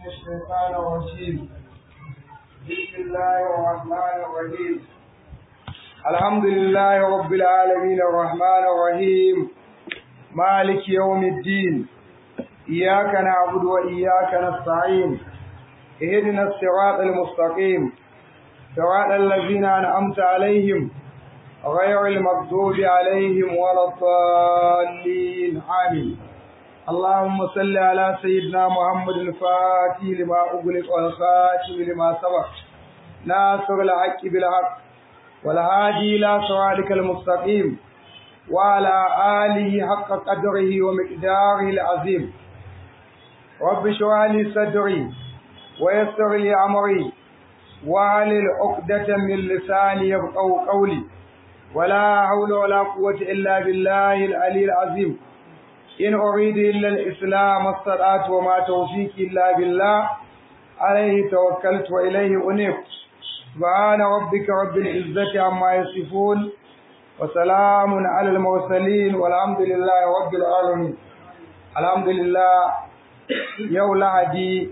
الشيطان الرجيم بسم الله الرحمن الرحيم الحمد لله رب العالمين الرحمن الرحيم مالك يوم الدين إياك نعبد وإياك نستعين اهدنا الصراط المستقيم صراط الذين أنعمت عليهم غير المغضوب عليهم ولا الضالين آمين اللهم صل على سيدنا محمد الفاتح لما أغلق والخاتم لما سبق ناصر الحق بالحق والهادي إلى صراطك المستقيم وعلى آله حق قدره ومقداره العظيم رب اشرح لي صدري ويسر لي أمري واعلل عقدة من لساني يفقهوا قولي ولا حول ولا قوة إلا بالله العلي العظيم إن أريد إلا الإسلام الصلاة وما توفيقي إلا بالله عليه توكلت وإليه أنيب سبحان ربك رب العزة عما يصفون وسلام على المرسلين والحمد لله رب العالمين الحمد لله يوم لعدي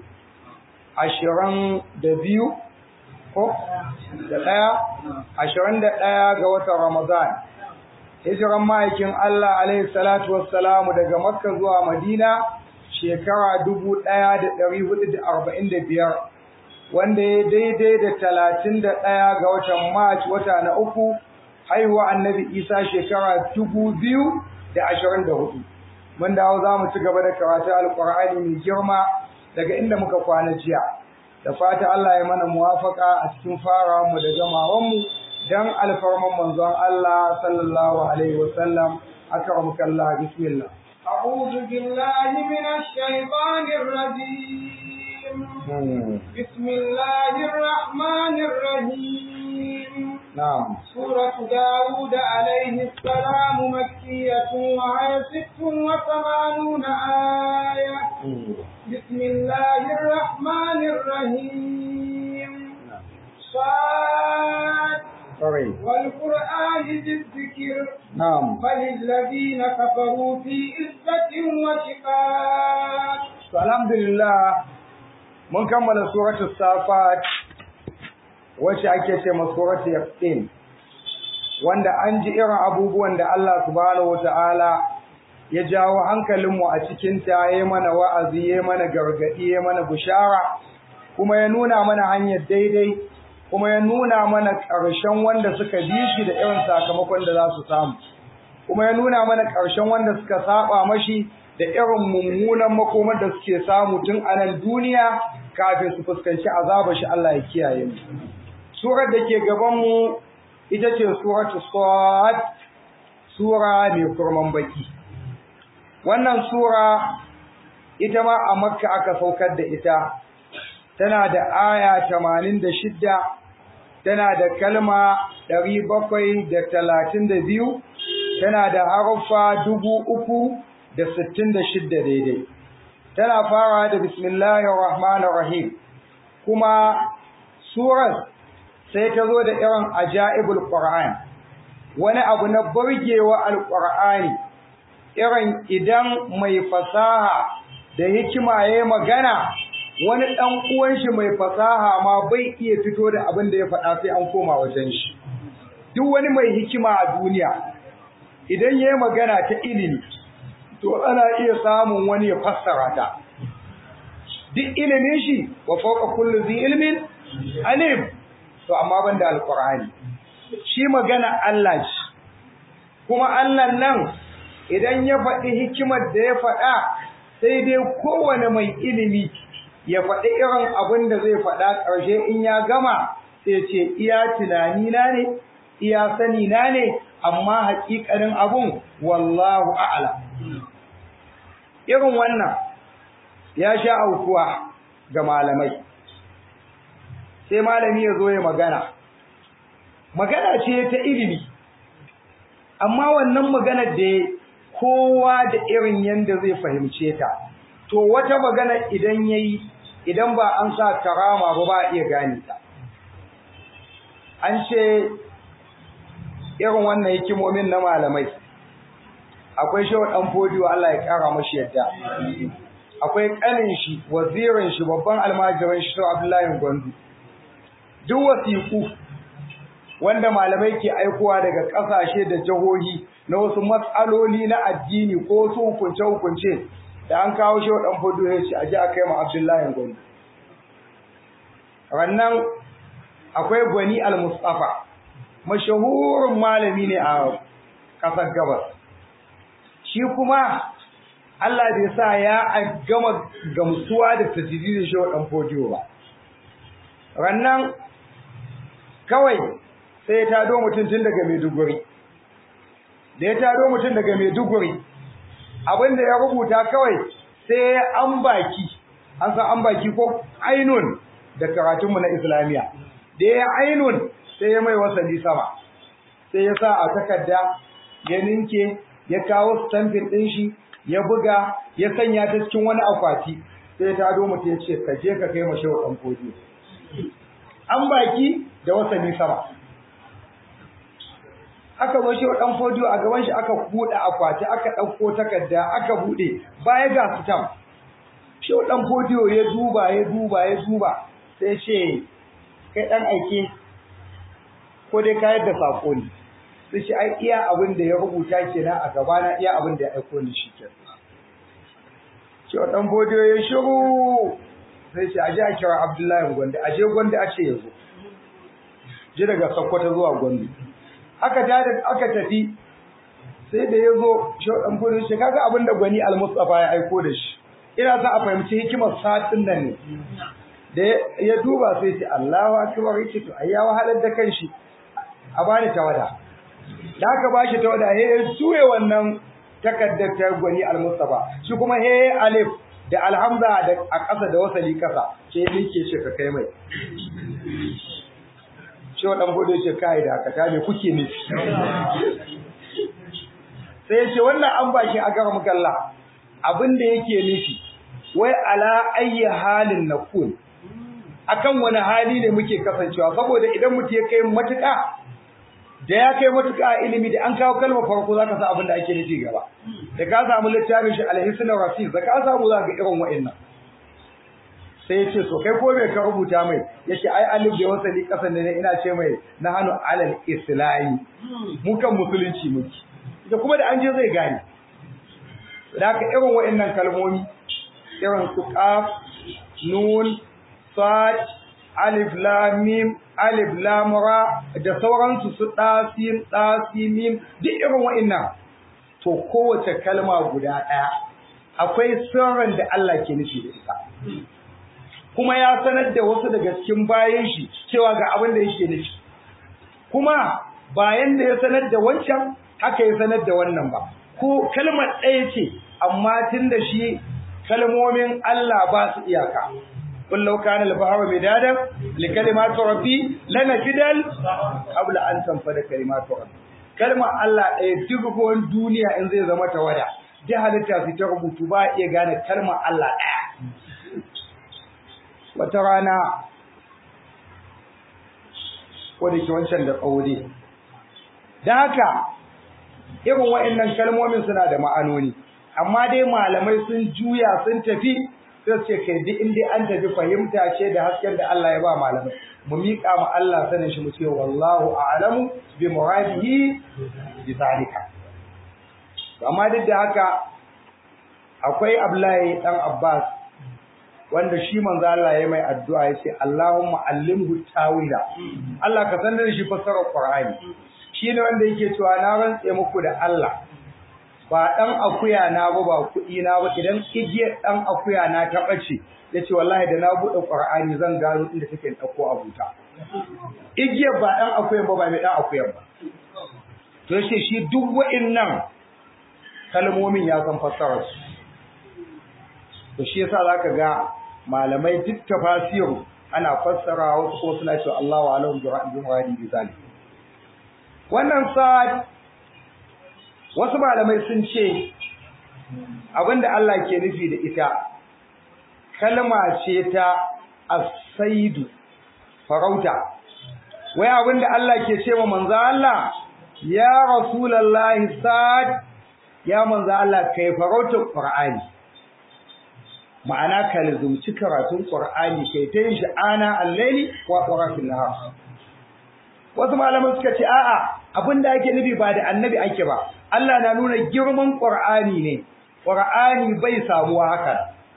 عشرين دبيو ko da ɗaya ashirin da ɗaya ga watan Ramadan. Hijiran ma'aikin Allah alaihi salatu wassalamu daga Makka zuwa Madina shekara dubu ɗaya da ɗari hudu da arba'in da biyar wanda ya daidai da talatin da ɗaya ga watan Mac wata na uku haihuwa annabi Isa shekara dubu biyu da ashirin da hudu. Mun dawo za mu ci gaba da karatu Alƙur'ani mai girma daga inda muka kwana jiya. da fata Allah ya mana muwafaka a cikin farawanmu da gamawanmu dan alfarman manzon Allah sallallahu alaihi wasallam akramaka Allah bismillah أعوذ بالله من الشيطان الرجيم بسم الله الرحمن الرحيم نعم سورة داود عليه السلام مكية وهي ست وثمانون آية بسم الله الرحمن الرحيم صاد sorry والقرآن ذي الذكر نعم بل الذين كفروا في عزة وشقاق to alhamdulillah mun kammala suratul safat wacce ake ce ma suratul yaqin wanda an ji irin abubuwan da Allah subhanahu wataala ya jawo hankalinmu a cikin ta yayi mana wa'azi yayi mana gargadi yayi mana bushara kuma ya nuna mana hanyar daidai kuma ya nuna mana ƙarshen wanda suka bi shi da irin sakamakon da za su samu kuma ya nuna mana ƙarshen wanda suka saba mashi da irin mummunan makomar da suke samu tun a nan duniya kafin su fuskanci azabar shi Allah ya kiyaye mu surar da ke gaban mu ita ce suratu sad sura mai kurman baki wannan sura ita ma a makka aka saukar da ita tana da aya 86 tana da kalma 732 tana da haruffa dubu uku da sittin da shidda daidai tana fara da bismillahir rahmanir rahim kuma surar sai ta zo da irin ajaibul qur'an wani abu na burgewa alqur'ani irin idan mai fasaha da hikima yayi magana wani dan uwan shi mai fasaha ma bai iya fito da abin da ya faɗa sai an koma wajen shi duk wani mai hikima a duniya idan yayi magana ta ilimi to ana iya samun wani ya fassara ta duk ilimin shi wa fawqa kulli zi ilmin alim to amma banda alqur'ani shi magana Allah shi kuma Allah nan idan ya faɗi hikimar da ya faɗa sai dai kowane mai ilimi ya faɗi irin abin da zai faɗa ƙarshe in ya gama sai ce iya tunani na ne iya sani na ne amma haƙiƙanin abun wallahu a'lam irin wannan ya sha aukuwa ga malamai sai malami ya zo ya magana magana ce ta ilimi amma wannan maganar da kowa da irin yanda zai fahimce ta to wata magana idan yayi idan ba an sa karama ba ba iya gane ta an ce irin wannan hikimomin na malamai akwai shehu dan fodiyo Allah ya kara mashi yadda akwai kanin shi wazirin shi babban almajirin shi Abdullahi Gwandu duk wasiku wanda malamai ke aikowa daga ƙasashe da jihohi na wasu matsaloli na addini ko wasu hukunce-hukunce da an kawo shi ɗan fudu ya ce a ji a kai ma Abdullahi Gwandu. Rannan akwai Gwani al-Mustafa, mashahurin malami ne a ƙasar gabas. Shi kuma Allah bai sa ya gama gamsuwa da tajididin shi ɗan fudu ba. Rannan kawai sai ya tado mutum tun daga Maiduguri da ya tado mutum daga Maiduguri abinda ya rubuta kawai sai an baki an san an baki ko ainun da karatunmu na islamiya da ya ainun sai ya mai wasali sama sai ya sa a takarda ya ninke ya kawo stampin ɗin shi ya buga ya sanya ta cikin wani akwati sai ya tado mutum ya ce ka je ka kai mashi wa ɗan kodi an baki da wasali sama aka zo shi dan fodiyo a gaban shi aka buɗe akwati aka ɗauko takarda aka buɗe baya ga sitam shi dan fodiyo ya duba ya duba ya duba sai ce kai dan aike ko dai ka yadda sako ne sai shi ai iya abin da ya rubuta kenan a gaba na iya abin da ya aiko ni shi kenan shi dan fodiyo ya shiru sai ce aje a kira Abdullahi Gwande aje Gwande a ce yazo ji daga Sokoto zuwa Gwande aka tada aka tafi sai da yazo shi dan fodiyo shi kaga abin da Gwani Al-Mustafa ya aiko da shi ina sa a fahimci hikimar satin nan ne da ya duba sai ce Allahu akbar yace to ai ya wahalar da kanshi a bani tawada da aka bashi tawada he ya suye wannan takaddar ta Gwani Al-Mustafa shi kuma he alif da alhamza da a ƙasa da wasali ƙasa sai nake ce ka kai mai shi wa dan bude ce kai da ka me kuke ne sai ya ce wannan an bashi a gara mukalla abin da yake nufi wai ala ayyi halin nakun akan wani hali ne muke kasancewa saboda idan mutum ya kai matuƙa da ya kai matuƙa a ilimi da an kawo kalmar farko zaka san abin da ake nufi gaba da ka samu littafin shi alhisnul rasil da ka samu za ga irin wa'annan sai ya ce so kai ko me ka rubuta mai yace ai alif da wasali kasan ne ina ce mai na hanu alal islami mu kan musulunci muke da kuma da an je zai gane da haka irin wa'annan kalmomi irin su qaf nun sad alif lam mim alif lam ra da sauransu su dasim dasimim duk irin wa'annan to kowace kalma guda daya akwai sirrin da Allah ke nufi da ita kuma ya sanar da wasu daga cikin bayan shi cewa ga abin da yake nufi kuma bayan da ya sanar da wancan haka ya sanar da wannan ba ko kalmar ɗaya ce amma tun da shi kalmomin Allah ba su iyaka قل لو كان البحر مدادا لكلمات ربي لنفد قبل أن تنفد كلمات ربي kalma Allah ɗaya duk ruwan duniya in zai zama tawada da halitta su ta rubutu ba iya gane kalmar Allah ɗaya wata rana ko da ke wancan da tsawo dai da haka irin wa'annan kalmomin suna da ma'anoni amma dai malamai sun juya sun tafi sai ce kai duk inda an tafi fahimta ce da hasken da Allah ya ba malamai mu miƙa ma Allah sanin shi mu ce wallahu a'lamu bi muradihi bi zalika amma duk da haka akwai Abdullahi dan Abbas wanda shi manzo Allah ya mai addu'a ya ce Allahumma allimhu tawila Allah ka sanar da shi fassarar Qur'ani shi ne wanda yake cewa na rantse muku da Allah ba ɗan akuya na ba ba kuɗi na ba idan igiyar ɗan akuya na ta ɓace ya ce wallahi da na buɗe ƙwar'ani zan gano inda take ɗauko a buta igiyar ba ɗan akuyan ba ba mai ɗan akuyan ba to yace shi duk wa'innan kalmomin ya san fassarar su to shi yasa zaka ga malamai duk tafasiru ana fassara wasu ko suna cewa Allahu a'lamu bi muradi bi zalik wannan sa'ad wasu malamai sun ce abinda Allah ke nufi da ita kalma ce ta asaidu farauta wai abinda Allah ke ce wa manzo Allah ya rasulullahi sad ya manzo Allah kai farautar qur'ani ma'ana ka lazumci karatun qur'ani kai ta yin shi ana al-laili wa qura'atul nahar wasu malaman suka ce a'a abinda ake nufi ba da annabi ake ba Allah na nuna girman qur'ani ne qur'ani bai samuwa haka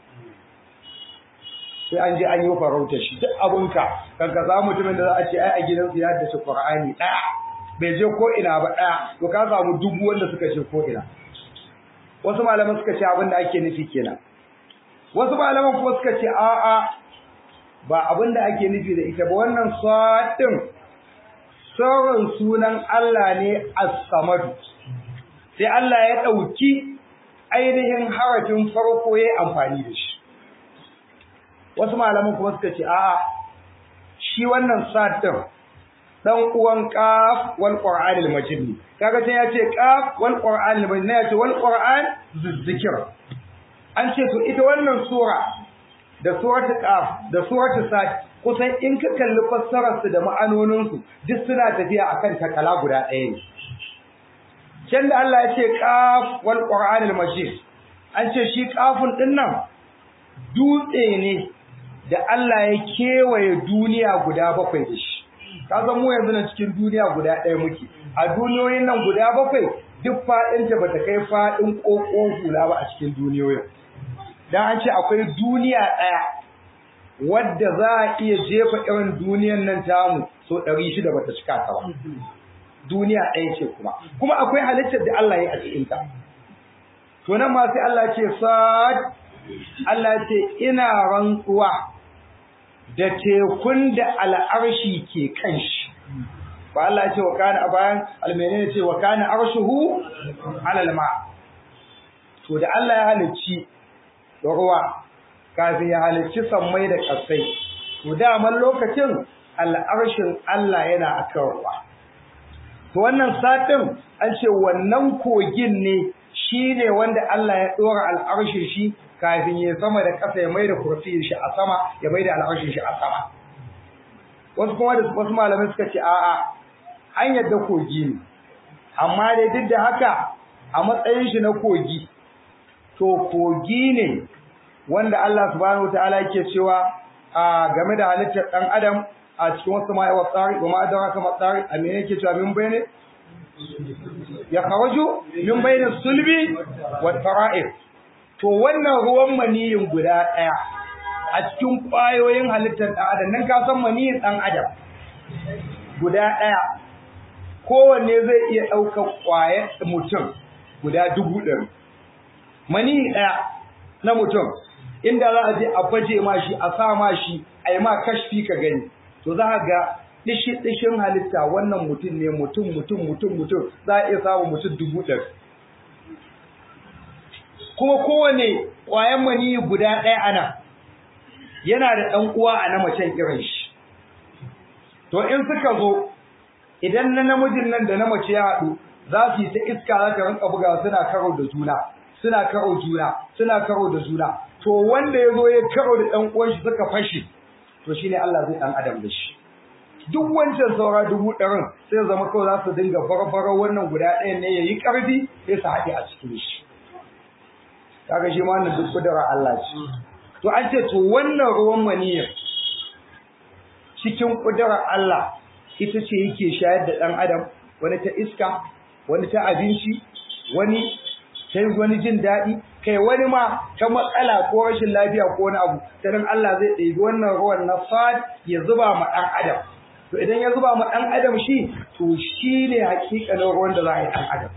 sai an je an yi farauta shi duk abunka kanka za mutumin da za a ce ai a gidansu ya haddace qur'ani daya bai je ko ina ba daya to ka samu dubu wanda suka je ko ina wasu malaman suka ce abin da ake nufi kenan wasu malaman kuma suka ce a'a ba abin da ake nufi da ita ba wannan sadin sauran sunan Allah ne as-samad sai Allah ya dauki ainihin harafin farko yayin amfani da shi wasu malaman kuma suka ce a'a shi wannan sadin dan uwan qaf wal qur'an al majid kaga sai yace qaf wal qur'an al majid yace wal qur'an zikr an ce to ita wannan sura da suratul qaf da suratul sad kusan in ka kalli fassarar su da ma'anonin su duk suna tafiya akan takala guda ɗaya ne can da Allah ya ce qaf wal qur'an al majid an ce shi qafun din nan dutse ne da Allah ya kewaye duniya guda bakwai da shi ka san mu yanzu nan cikin duniya guda ɗaya muke a duniyoyin nan guda bakwai duk faɗin ta bata kai faɗin ƙoƙon hula ba a cikin duniyoyin dan an ce akwai duniya ɗaya wadda za a iya jefa irin duniyan nan tamu so ɗari shida bata cika ta ba duniya ɗaya ce kuma kuma akwai halittar da Allah ya yi a cikin ta to nan ma sai Allah ce sad Allah ce ina rantsuwa da tekun da al'arshi ke kan shi ba Allah ce wa kana a bayan almene ce wa kana arshuhu alal ma to da Allah ya halicci ruwa kafin ya halicci sammai da kasai to daman lokacin al'arshin Allah yana akan ruwa to wannan satin an ce wannan kogin ne shine wanda Allah ya dora al'arshin shi kafin ya sama da ƙasa ya maida kursiyin shi a sama ya maida al'arshin shi a sama wasu kuma da wasu malamai suka ce a'a an yadda kogi ne amma dai duk da haka a matsayin shi na kogi to kogi ne wanda Allah subhanahu wataala yake cewa a game da halittar dan adam a cikin wasu ma'a wa tsari wa ma'adara kama tsari a me yake cewa min bayne ya kharaju min bayne sulbi wa fara'ir to wannan ruwan maniyin guda ɗaya a cikin ƙwayoyin halittar ɗan adam nan ka san maniyin ɗan adam guda ɗaya kowanne zai iya ɗaukar ƙwayar mutum guda dubu ɗari maniyi ɗaya na mutum inda za a je a baje ma shi a sa ma shi a yi ma kashfi ka gani to za a ga dishi dishin halitta wannan mutum ne mutum mutum mutum mutum za a iya samun mutum dubu ɗari kuma kowane ƙwayan maniyi guda ɗaya ana yana da ɗan uwa a na macen irin shi to in suka zo idan na namijin nan da na mace ya haɗu za su yi ta iska za ta rinka buga suna karo da juna suna karo juna suna karo da juna to wanda ya zo ya karo da ɗan uwan shi suka fashe to shine Allah zai ɗan adam da shi duk wancan saura dubu ɗarin sai zama kawai za su dinga farfaro wannan guda ɗayan ne ya yi ƙarfi sai su haɗe a cikin shi kaga shi ma wannan duk kudura Allah ce to an ce to wannan ruwan maniyyar cikin kudurar Allah ita ce yake shayar da ɗan adam wani ta iska wani ta abinci wani ta wani jin daɗi kai wani ma ta matsala ko rashin lafiya ko wani abu sanin Allah zai ɗebi wannan ruwan na fad ya zuba ma ɗan adam to idan ya zuba ma ɗan adam shi to shi ne hakikanin ruwan da za a yi ɗan adam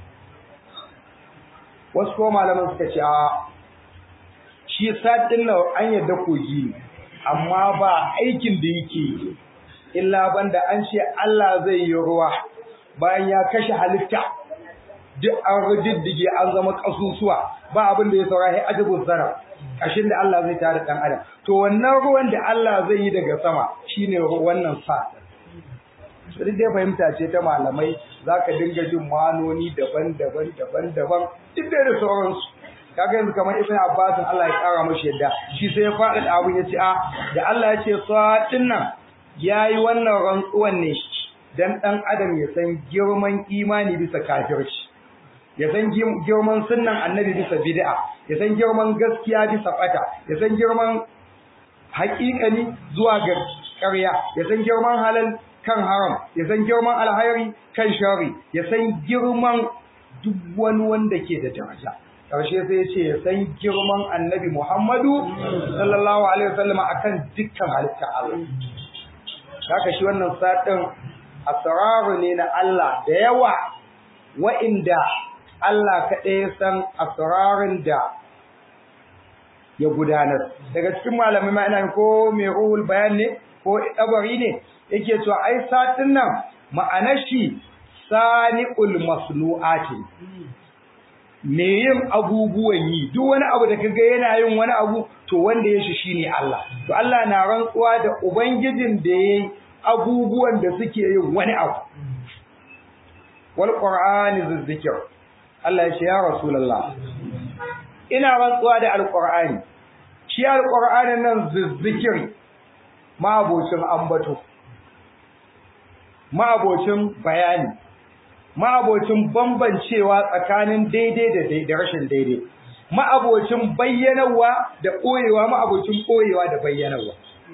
wasu ko malaman suka ce a shi sadin nan an yadda kogi ne amma ba aikin da yake yi illa banda an ce Allah zai yi ruwa bayan ya kashe halitta duk an riddige an zama kasusuwa ba abin da ya saura sai ajibun zara kashin da Allah zai tare dan adam to wannan ruwan da Allah zai yi daga sama shine wannan sa sai dai fahimta ce ta malamai zaka dinga jin manoni daban-daban daban-daban duk da sauransu kaga yanzu kamar ibn Abbas Allah ya kara mashi yadda shi sai ya faɗa da abun yace a da Allah ya ce satin nan yayi wannan rantsuwan ne dan dan adam ya san girman imani bisa kafirci ya san girman sunnan annabi bisa bid'a ya san girman gaskiya bisa bata ya san girman haƙiƙani zuwa ga ƙarya ya san girman halal kan haram ya san girman alhairi kan shari ya san girman duk wani wanda ke da daraja ƙarshe sai ya ce ya san girman annabi Muhammadu sallallahu alaihi wasallam akan dukkan halitta Allah haka shi wannan satin asraru ne na Allah da yawa wa'inda Allah kaɗai ya san asrarin da ya gudanar daga cikin malamai ma ina ko mai ruhul bayan ne ko dabari ne yake cewa ai satin nan ma'anar shi sani'ul masnu'ati me yin abubuwan yi duk wani abu da kaga yana yin wani abu to wanda ya shi shine Allah to Allah na rantsuwa da ubangijin da yayi abubuwan da suke yin wani abu wal qur'ani zikr Allah ya ce ya rasulullah ina rantsuwa da alqur'ani shi alqur'ani nan zikri ma abocin ambato ma abocin bayani ma'abocin bambancewa tsakanin daidai da da rashin daidai ma'abocin bayyanawa da koyewa ma'abocin koyewa da bayyanawa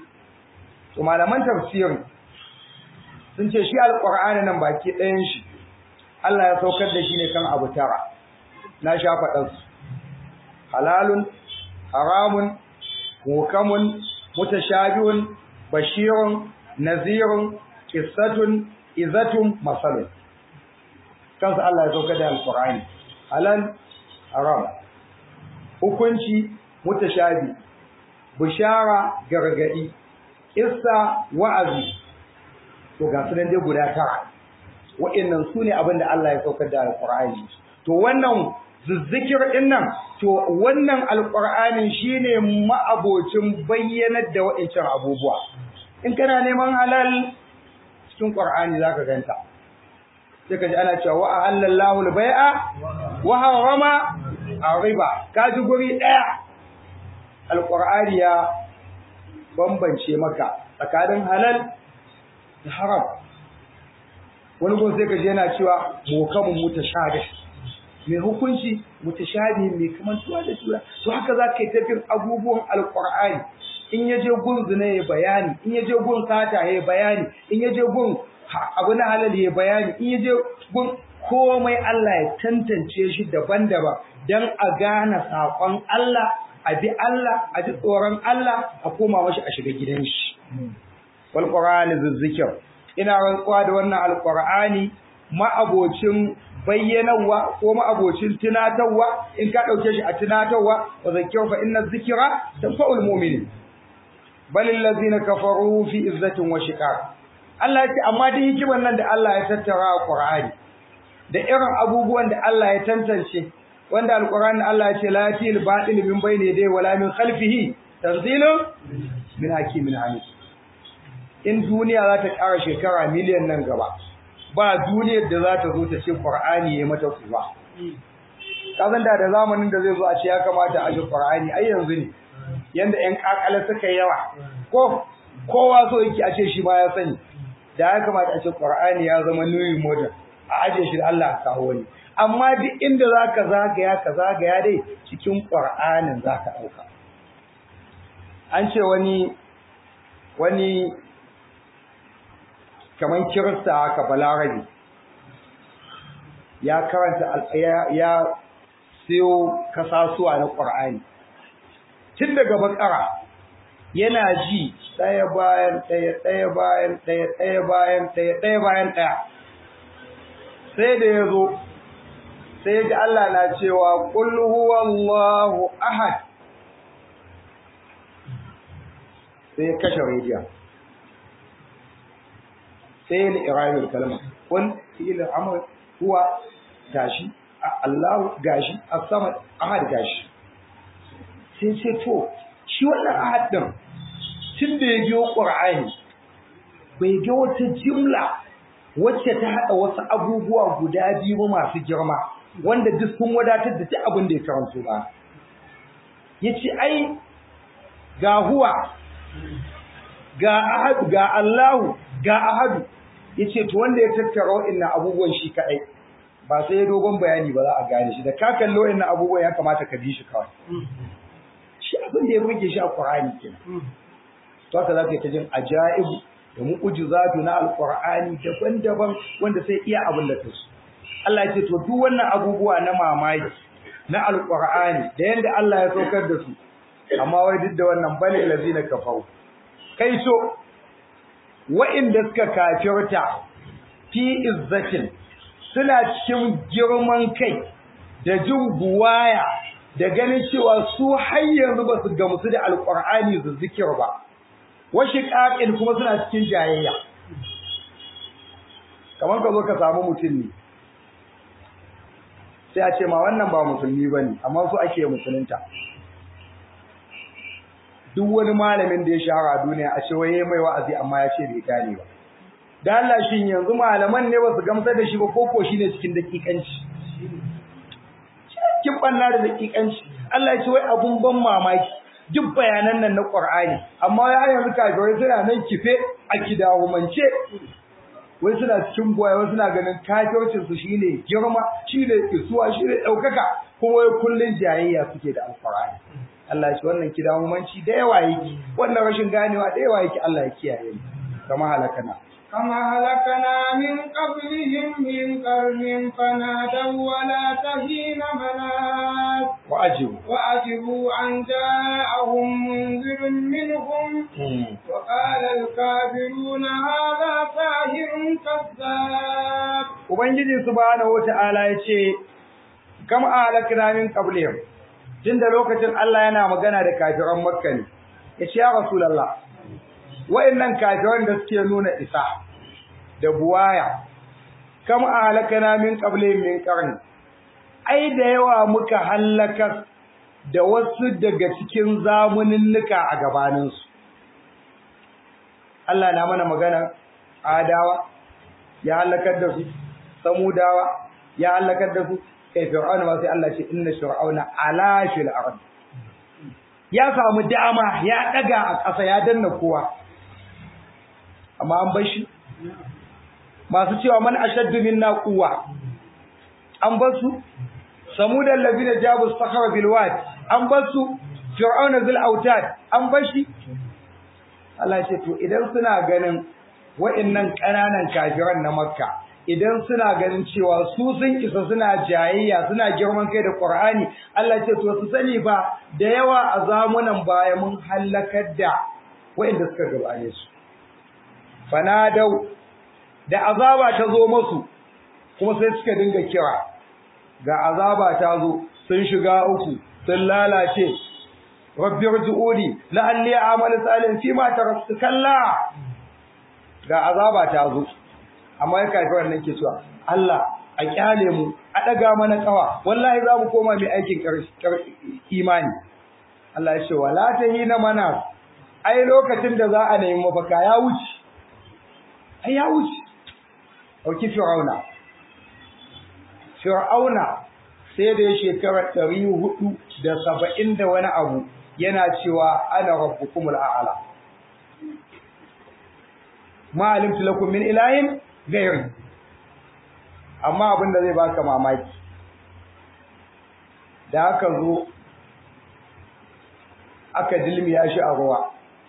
to malaman tafsiri sun ce shi alqur'ani nan baki ɗayan shi Allah ya saukar da shi ne kan abu tara na sha faɗan su halalun haramun hukamun mutashabihun bashirun nazirun qissatun izatun masalun kansa Allah ya saukar da alqur'ani halal haram hukunci mutashabi bishara gargadi issa wa'azi to ga sunan dai guda tara wa'annan sune abin da Allah ya saukar da alqur'ani to wannan zizzikir din nan to wannan alqur'anin shine ma'abocin bayyanar da wa'ancan abubuwa in kana neman halal cikin qur'ani zaka ganta sai ka ji ana cewa wa ahallallahu al-bai'a wa harama ar-riba ka ji guri daya alqur'ani ya bambance maka tsakanin halal da haram wani gun sai ka ji yana cewa mukamun mutashabih mai hukunci mutashabih mai kamantuwa da juna to haka za ka yi tafiyar abubuwan alqur'ani in ya je gun zina ya bayani in ya je gun sata ya bayani in ya je gun abu na halal ya bayani in ya je gun komai Allah ya tantance shi daban-daban dan a gane saƙon Allah a bi Allah a ji tsoron Allah a koma mashi a shiga gidan shi wal qur'ani zizzikir ina rantsuwa da wannan alqur'ani ma'abocin bayyanawa ko ma'abocin tunatarwa in ka dauke shi a tunatarwa wa zakkir fa inna dhikra tanfa'ul mu'minin bal allazina kafaru fi izzatin wa shiqaq Allah ya ce amma duk hikimar nan da Allah ya tattara a Qur'ani da irin abubuwan da Allah ya tantance wanda alqur'ani Allah ya ce la yatil batil min bayni yadayhi wala min khalfihi tanzilun min hakimin hamid in duniya za ta ƙara shekara miliyan nan gaba ba duniyar da za ta zo ta ce Qur'ani ya mata kuwa kazan da da zamanin da zai zo a ce ya kamata a ji Qur'ani ai yanzu ne yanda ƴan kakala suka yawa ko kowa so yake a ce shi ma ya sani da ya kamata a ce Qur'ani ya zama new model a aje shi da Allah a kawo wani amma duk inda zaka zagaya ka zagaya dai cikin Qur'anin zaka dauka an ce wani wani kaman kirista haka balarabi ya karanta ya, ya siyo kasasuwa na Qur'ani tun daga bakara yana ji ɗaya bayan ɗaya ɗaya bayan ɗaya ɗaya bayan ɗaya ɗaya bayan ɗaya sai da ya zo sai ji Allah na cewa qul huwallahu ahad sai ya kashe rediyon sai ya irayul kalma kun fi'il amr huwa gashi Allah gashi as-samad ahad gashi sai ce to shi wannan ahad din tun da ya biyo qur'ani bai ga wata jimla wacce ta hada wasu abubuwa guda biyu masu girma wanda duk sun wadatar da duk abin da ya karanto ba yace ai ga huwa ga ahad ga Allahu ga ahadu yace to wanda ya tattara wa'annan abubuwan shi kadai ba sai ya dogon bayani ba za a gane shi da ka kallo wayannan abubuwan ya kamata ka bi shi kawai shi abin da ya burge shi a Qur'ani kenan to haka zaka ta jin ajaibu da mu'jizatu na alqur'ani daban-daban wanda sai iya abin da kasu Allah ya ce to duk wannan abubuwa na mamaki na alqur'ani da yanda Allah ya saukar da su amma wai duk da wannan bane lazina kafaru kai so wa'inda suka kafirta fi izzatin suna cikin girman kai da jin buwaya da ganin cewa su har yanzu ba su gamsu da alƙur'ani da zikir ba washi ƙaƙin kuma suna cikin jayayya kamar ka zo ka samu mutum ne sai a ce ma wannan ba musulmi ba ne amma su ake musulunta duk wani malamin da ya shahara a duniya a ce waye mai wa'azi amma ya ce bai gane ba da Allah shin yanzu malaman ne ba su gamsar da shi ba koko shi ne cikin dakikanci cikin banna da dakikanci Allah ya ce wai abun ban mamaki duk bayanan nan na Qur'ani amma ya yanzu kafirai suna nan kife a kidahumance wai suna cikin boye wai suna ganin kafircin su shine girma shine isuwa shine daukaka kuma wai kullun jayayya suke da alqur'ani Allah ya ce wannan kidahumanci da yawa yake wannan rashin ganewa da yawa yake Allah ya kiyaye mu kama halakana كما هلكنا من قبلهم من قرن فنادوا ولا تهين مناس وأجبوا وأجبوا أن جاءهم منذر منهم وقال الكافرون هذا ساهر كذاب Ubangiji subhanahu wata'ala ya ce, Kam ahalakna min qablihim tunda lokacin Allah yana magana da kafiran Makka ne, ya ce, Ya Rasulallah, wa'innan kafiran da suke nuna isa da buwaya kam ahlakana min qablihim min qarn ai da yawa muka halaka da wasu daga cikin zamuninnuka a gabanin su Allah na mana magana adawa ya halakar da su samudawa ya halakar da su kai fir'auna ma sai Allah ce inna fir'auna ala fil ard ya samu dama ya daga a ƙasa ya danna kowa amma an bar shi masu cewa man ashaddu minna quwwa an bar su samudan ladina jabu sakhara bil wad an bar su fir'auna zil autad an bar shi Allah ya ce to idan suna ganin wa'annan kananan kafiran na makka idan suna ganin cewa su sun isa suna jayayya suna girman kai da qur'ani Allah ya ce to su sani ba da yawa a zamunan baya mun halakar da wa'anda suka gabane su fanadau da azaba ta zo masu kuma sai suka dinga kira ga azaba ta zo sun shiga uku sun lalace rabbi rji'uni la'alli a'malu salihan fi ma taraktu kalla ga azaba ta zo amma ya kai wannan ke cewa Allah a kyale mu a daga mana kawa wallahi za mu koma mai aikin imani Allah ya ce wala tahina mana ai lokacin da za a nemi mafaka ya wuce ai ya wuce ɗauki fir'auna fir'auna sai da ya shekara ɗari hudu da saba'in da wani abu yana cewa ana rabbukumul a'ala ma alimtu lakum min ilahin ghairi amma abin da zai baka mamaki da aka zo aka dilmiya shi a ruwa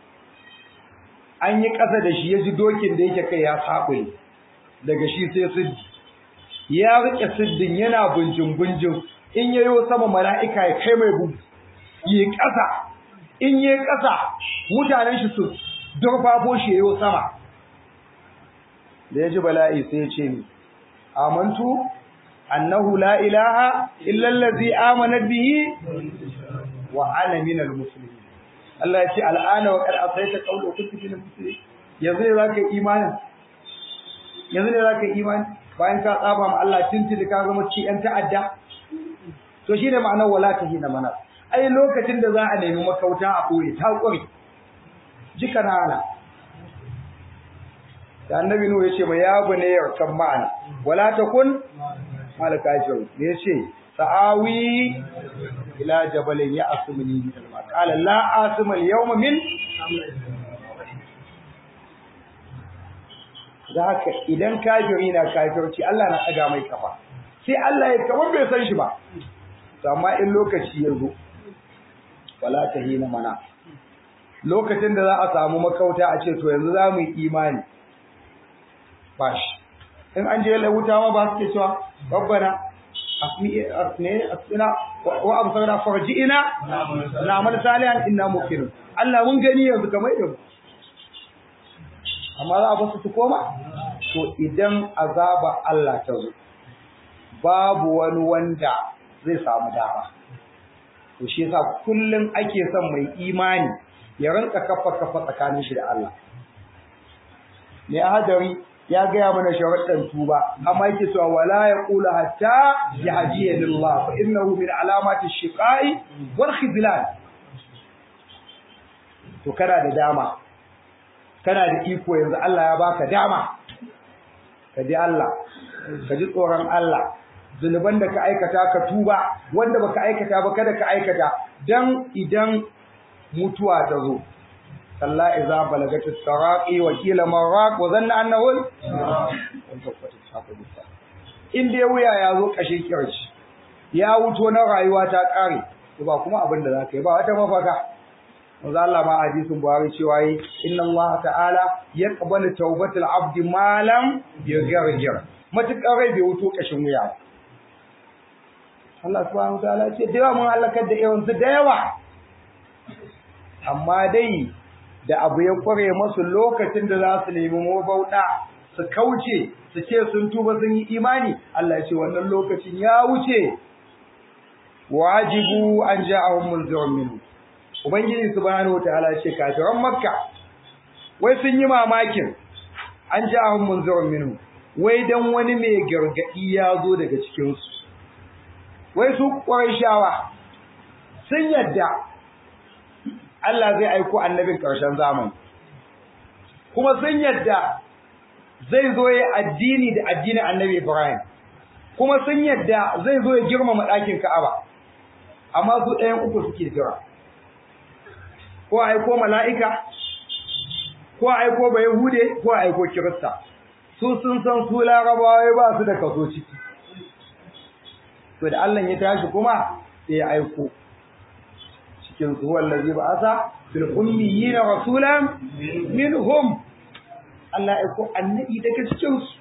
an yi ƙasa da shi ya ji dokin da yake kai ya saɓule daga shi sai siddi ya rike siddin yana bunjin bunjin in yayo sama mala'ika ya kai mai bugu yi ƙasa in yi ƙasa mutanen shi su durfafo shi yayo sama da ya ji bala'i sai ya ce ni amantu annahu la ilaha illa allazi amanat bihi wa ana minal muslimin Allah ya ce al'ana wa qad asaita qawlu kuntu minal muslimin yanzu ne zaka imani yanzu ne zaka imani bayan ka tsaba ma Allah tuntuni ka zama ci yan ta'adda to shine ma'anar wala tahina mana ai lokacin da za a nemi makauta a koyi ta kure jika nana da annabi nuhu yace ma ya bane yarkan ma'ana wala takun malaka ajru ne yace sa'awi ila jabalin ya asmuni min al-ma qala la asma al-yawma min da haka idan kafiri na kafirci Allah na ɗaga mai kafa sai Allah ya kamar bai san shi ba to amma in lokaci ya zo wala tahina mana lokacin da za a samu makauta a ce to yanzu za mu yi imani ba shi in an je wuta ma ba su ke cewa rabbana asmina wa absarna farji'ina na amal salihan inna muqinun Allah mun gani yanzu kamar yau amma za a basu su koma to idan azaba Allah ta zo babu wani wanda zai samu dama to shi yasa kullum ake son mai imani ya rinka kafa kafa tsakanin shi da Allah ne hadari ya gaya mana sharuɗan tuba amma yake cewa wala yaqulu hatta yahdiya lillah fa innahu min alamati shiqai wal khizlan to kana da dama kana da iko yanzu Allah ya baka dama ka ji Allah ka ji tsoron Allah zunuban da ka aikata ka tuba wanda baka aikata ba kada ka aikata dan idan mutuwa ta zo kalla idza balagat as-saraqi wa qila maraq wa dhanna annahu in dai wuya ya zo kashin kirci ya wuto na rayuwa ta kare to ba kuma abin da zaka yi ba wata mafaka manzo Allah ma hadisin Buhari cewa yi inna Allah ta'ala yaqbalu tawbatal abdi ma lam yaghfir matukar rai bai wuto kashin wuya ba Allah subhanahu wataala ce da yawa mun halakar da yawan su da yawa amma dai da abu ya kware masu lokacin da za su nemi mabauɗa su kauce su ce sun tuba sun yi imani Allah ya ce wannan lokacin ya wuce wajibu an ja'ahum munzirun minhu ubangiji subhanahu wataala ya ce kafiran makka wai sun yi mamakin an ja'ahum munzirun minhu wai dan wani mai gargadi ya zo daga cikin su wai su shawa sun yadda Allah zai aiko annabin ƙarshen zamani kuma sun yadda zai zo ya addini da addinin annabi Ibrahim kuma sun yadda zai zo ya girmama ɗakin Ka'aba amma su ɗayan uku suke jira ko aiko mala'ika ko aiko ba Yahude ko aiko Kirista su sun san su Larabawa ba su da kaso ciki to da Allah ya tashi kuma sai ya aiko cikin su wallazi ba'asa fil ummiyina rasulan minhum Allah ya ko annabi daga cikin su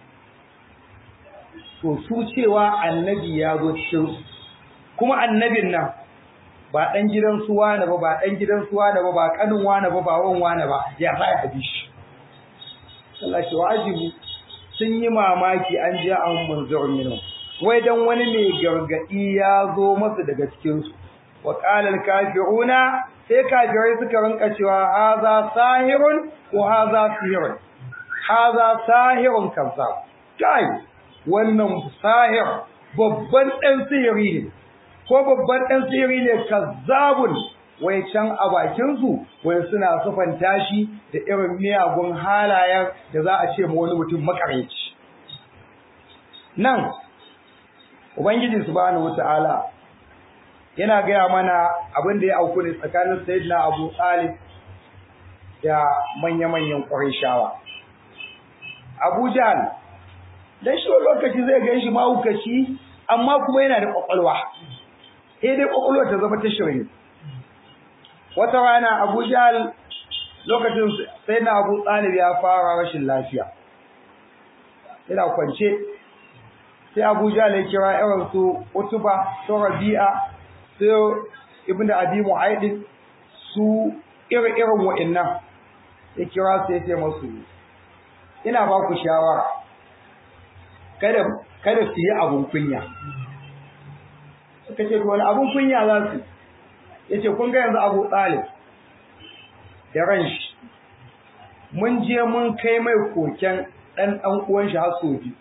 to su cewa annabi ya zo cikin su kuma annabin nan ba dan gidan su wani ba ba dan gidan su wani ba ba kanin wani ba ba wan wani ba ya sai abi shi Allah shi wajibi sun yi mamaki an ji an munzur minhum wai dan wani mai gargadi ya zo masa daga cikin su wa qala kafiruna sai kafirai suka rinka cewa haza sahirun ko haza sihirun haza sahirun kazzab kai wannan sahir babban dan sihiri ne ko babban dan sihiri ne kazzabun wai can a bakin su wai suna sufanta shi da irin miyagun halayen da za a ce ma wani mutum makareci nan ubangiji subhanahu wataala yana gaya mana abin da ya auku ne tsakanin sayyidina Abu Talib da manya-manyan Qurayshawa Abu Jahl dan shi lokaci zai ga shi mahaukaci amma kuma yana da kwakwalwa sai dai kwakwalwa ta zama ta shirin wata rana Abu Jahl lokacin sayyidina Abu Talib ya fara rashin lafiya yana kwance sai Abu Jahl ya kira irin su Utuba su Rabi'a sai ibnu abi mu'aidin su irin wa'annan ya kira su ya ce masu ina ba ku shawara kada kada su yi abun kunya suka ce wani abun kunya za su ya ce kun ga yanzu abu talib da ran shi mun je mun kai mai koken ɗan ɗan uwan shi har soji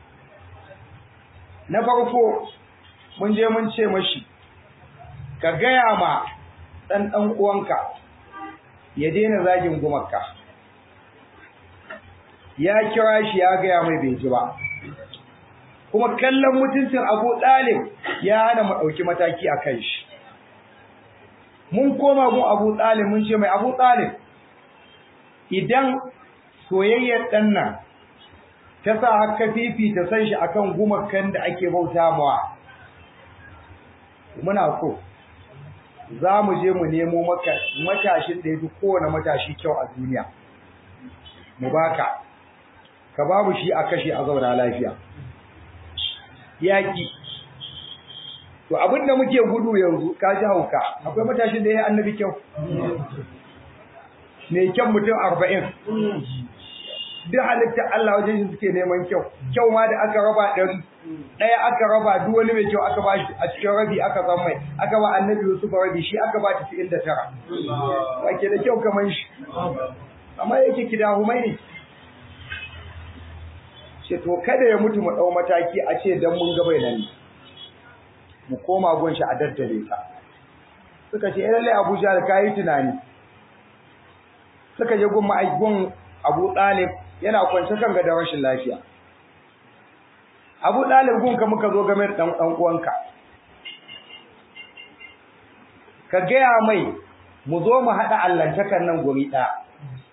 na farko mun je mun ce mashi ka gaya ma ɗan ɗan uwanka ya daina zagin gumarka ya kira shi ya gaya mai bai ji ba kuma kallon mutuncin abu ɗalib ya hana mu ɗauki mataki a kan shi mun koma gun abu ɗalib mun ce mai abu ɗalib idan soyayyar ɗan nan ta sa haka fifita san shi akan gumakan da ake bauta mawa muna so za mu je mu nemo maka matashin da ya fi kowane matashi kyau a duniya mu baka ka babu shi a kashe a zauna lafiya yaƙi to abin da muke gudu yanzu ka ji hauka akwai matashin da ya yi annabi kyau mai kyan mutum arba'in duk halittar Allah wajen shi suke neman kyau kyau ma da aka raba ɗari ɗaya aka raba duk wani mai kyau aka ba shi a cikin rabi aka san mai aka ba annabi Yusuf rabi shi aka ba tasa'in da tara ba ke da kyau kamar shi amma yake kidahumai ne ce to kada ya mutu mu ɗau mataki a ce dan mun ga bai nan mu koma gun shi a daddare ta suka ce lalle Abuja da kayi tunani suka je gun ma'aikin Abu Talib yana kwance kan ga rashin lafiya Abu Talib gun ka muka zo game da dan dan uwanka ka gaya mai mu zo mu hada allantakan nan guri ɗaya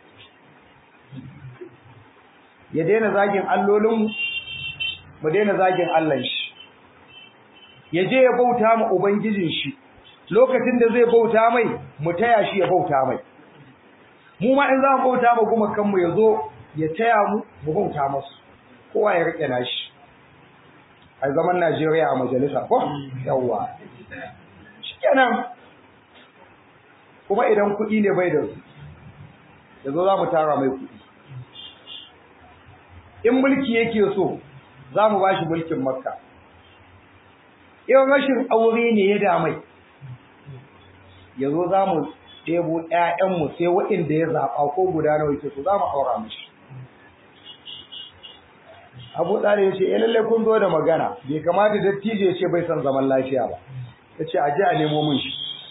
ya daina zagin allolin mu daina zagin Allah shi ya je ya bauta ma ubangijin shi lokacin da zai bauta mai mu taya shi ya bauta mai mu ma in za mu bauta ma kuma kanmu ya zo ya taya mu mu bauta masu kowa ya rike nashi a zaman Najeriya a majalisa ko yawa shikenan kuma idan kuɗi ne bai da su ya zo za mu tara mai kuɗi in mulki yake so za mu ba shi mulkin makka in rashin aure ne ya damai ya zo za mu ɗebo ‘ya'yanmu sai waɗanda ya zaɓa ko guda nawa yake so za mu aura mashi abu ɗari ya ce ya lallai kun zo da magana bai kamata dattijo ya ce bai son zaman lafiya ba ya ce a ji a nemo mun shi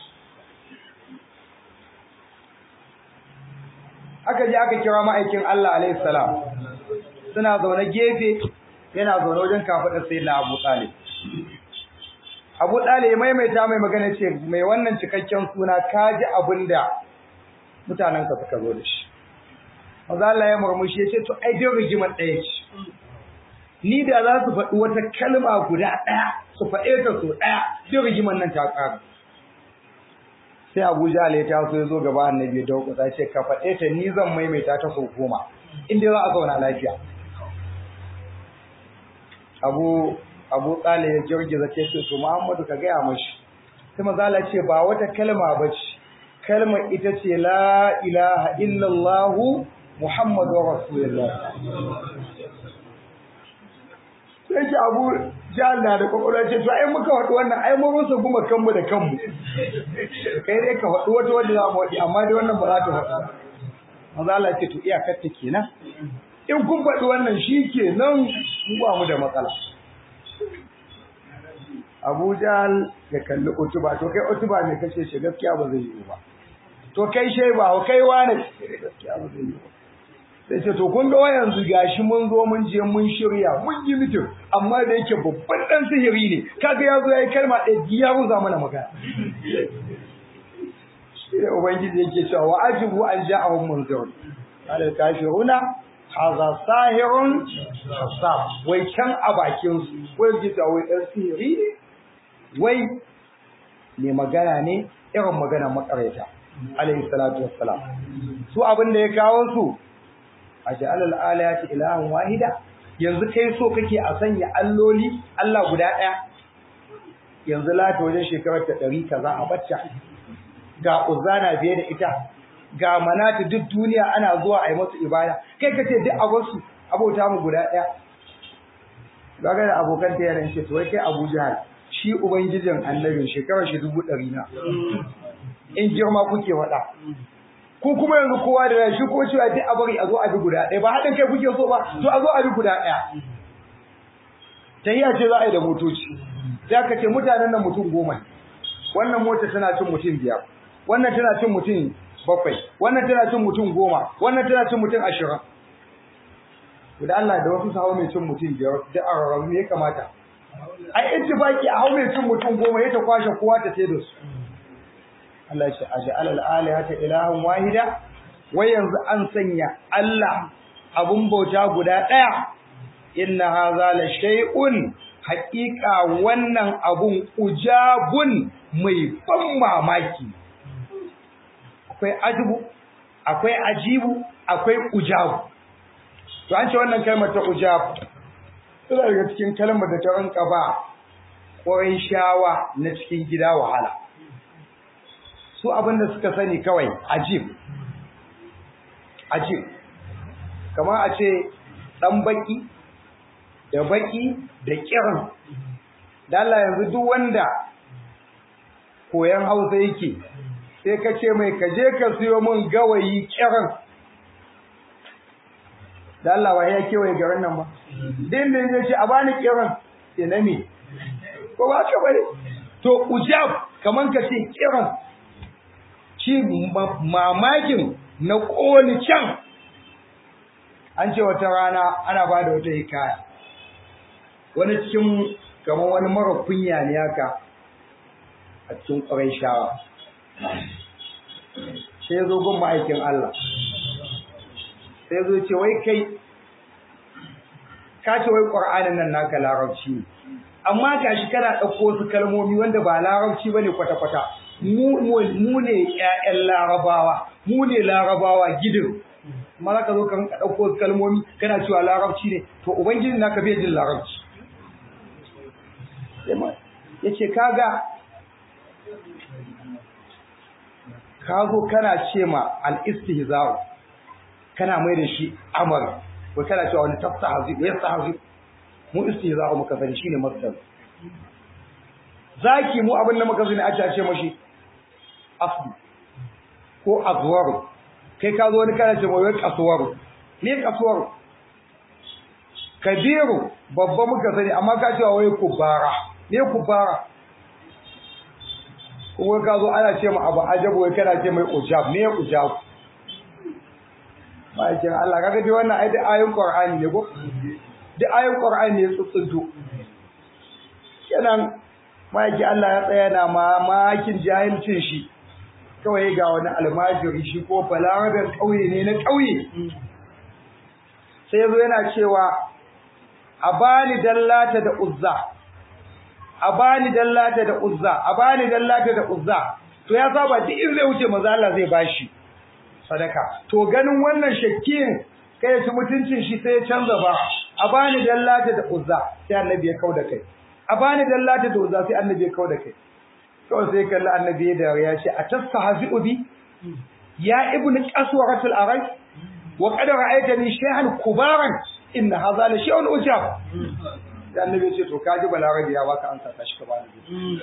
aka je aka kira ma'aikin Allah alaihi salam suna zaune gefe yana zaune wajen kafaɗar sai na Abu Talib. Abu Talib ya maimaita mai magana ce mai wannan cikakken suna ka ji abin da mutanen ka suka zo da shi. Maza Allah ya murmushi ya ce to ai dai rigimar ɗaya ce. Ni da za su faɗi wata kalma guda ɗaya su faɗe ta so ɗaya dai rigimar nan ta ƙara. Sai Abu Jahal ya taso ya zo gaba annabi ya dauka ce ka faɗe ta ni zan maimaita ta sau goma. In dai za a zauna lafiya. abu abu tsale ya girgiza ce ce to Muhammadu ka gaya mashi sai mazala ce ba wata kalma ba ce kalmar ita ce la ilaha illallah Muhammadu rasulullah sai ki abu jalla da kwakwalwa ce to ai muka faɗi wannan ai mun rusa kuma kanmu da kanmu kai dai ka faɗi wata wanda za mu faɗi amma dai wannan ba za ta faɗi mazala ce to iyakar ta kenan in kun faɗi wannan shi ke nan mu ba mu da matsala Abu Jahl ya kalli Utuba to kai Utuba ne kace shi gaskiya ba zai yi ba to kai Shaiba kai wani gaskiya ba zai yi ba sai ce to kun ga yanzu gashi mun zo mun je mun shirya mun yi mitin amma da yake babban dan sihiri ne kaga yazo yayi kalma ɗaya ya ruza mana magana shi ubangiji yake cewa wa ajibu an ja'ahum munzirun qala kafiruna haza sahirun hasab wai can a bakin su wai gita wai dan sihiri ne wai ne magana ne irin magana makareta alayhi salatu wassalam su abin da ya kawo su aj'al al alayati ilahan wahida yanzu kai so kake a sanya alloli Allah guda daya yanzu lata wajen shekarar ta 100 kaza a bacca ga uzana biye da ita ga manati duk duniya ana zuwa a yi masu ibada kai ka ce duk abarsu abota mu guda ɗaya gaga da abokan ta yaran ce to wai kai Abu Jahal shi ubangijin annabin shekarar shi dubu ɗari na in girma kuke faɗa ko kuma yanzu kowa da shi ko cewa duk a bari a zo a bi guda ɗaya ba haɗin kai kuke so ba to a zo a bi guda ɗaya tahiya ce za a yi da motoci sai aka ce mutanen nan mutum goma wannan mota tana cin mutum biyar wannan tana cin mutum bakwai wannan tana cin mutum goma wannan tana cin mutum ashirin da Allah da wasu sahawa mai cin mutum biyar da a rarrabu ya kamata ai ittifaki a hau mai cin mutum goma ya ta kwashe kowa ta ce da su Allah ya ce aj'al al-alihata ilahan wahida wai yanzu an sanya Allah abun bauta guda daya inna hadha la shay'un haqiqa wannan abun ujabun mai ban mamaki akwai ajibu akwai ajibu akwai ujabu to an ce wannan kalmar ta ujabu tana daga cikin kalmar da ta rinka ba ƙwarai shawa na cikin gida wahala su abinda suka sani kawai ajib ajib kamar a ce ɗan baki da baki da kiran da Allah yanzu duk wanda koyan hausa yake sai ka ce mai ka je ka siyo min gawayi kiran da Allah ba ya kewaye garin nan ba din da zai ce a bani kiran sai na me ko ba ka bane to ujab kaman ka ce kiran shi mamakin na koli can an ce wata rana ana ba da wata hikaya wani cikin kamar wani mara kunya ne haka a cikin ƙwarai shawa sai ya zo gun ma'aikin Allah sai ya zo ce wai kai ka ce wai ƙwar'anin nan naka larabci ne amma ga shi kana ɗauko su kalmomi wanda ba larabci ba ne kwata-kwata mu ne ‘ya'yan larabawa mu ne larabawa gidin amma za ka zo ka ɗauko su kalmomi kana cewa larabci ne to ubangiji naka bai jin larabci ya ce kaga ka zo kana ce ma al-istihza'u kana mai da shi amar ko kana cewa wani tafsahazi ya sahazi mu istihza'u muka sani shine masdar zaki mu abin da muka sani a ce mashi asli ko azwaru kai ka zo wani kana ce mai kasuwaru ne kasuwaru kabiru babba muka sani amma ka cewa wai kubara ne kubara kuma ka zo ana ce ma abu ajabu wai kana ce mai ujab ne ujab ma'aikin Allah kaga dai wannan ai da ayoyin Qur'ani ne ko da ayoyin Qur'ani ne tsutsunto kenan ma'aikin Allah ya tsaya na mamakin jahilcin shi kawai ga wani almajiri shi ko balaraben ƙauye ne na ƙauye sai yazo yana cewa a bani dallata da uzza a bani dallata da uzza a bani dallata da uzza to ya saba duk in zai wuce manzo Allah zai bashi sadaka to ganin wannan shakkin kai shi mutuncin shi sai ya canza ba a bani dallata da uzza sai annabi ya kauda kai a bani dallata da uzza sai annabi ya kauda kai kawai sai kalli annabi da ya ce a tastahzi'u bi ya ibnu qaswaratul arai wa qad ra'aytani shay'an kubaran inna hadha la shay'un ujab da annabi ya ce to kaji balarabi ya baka ansa ta shi ka bani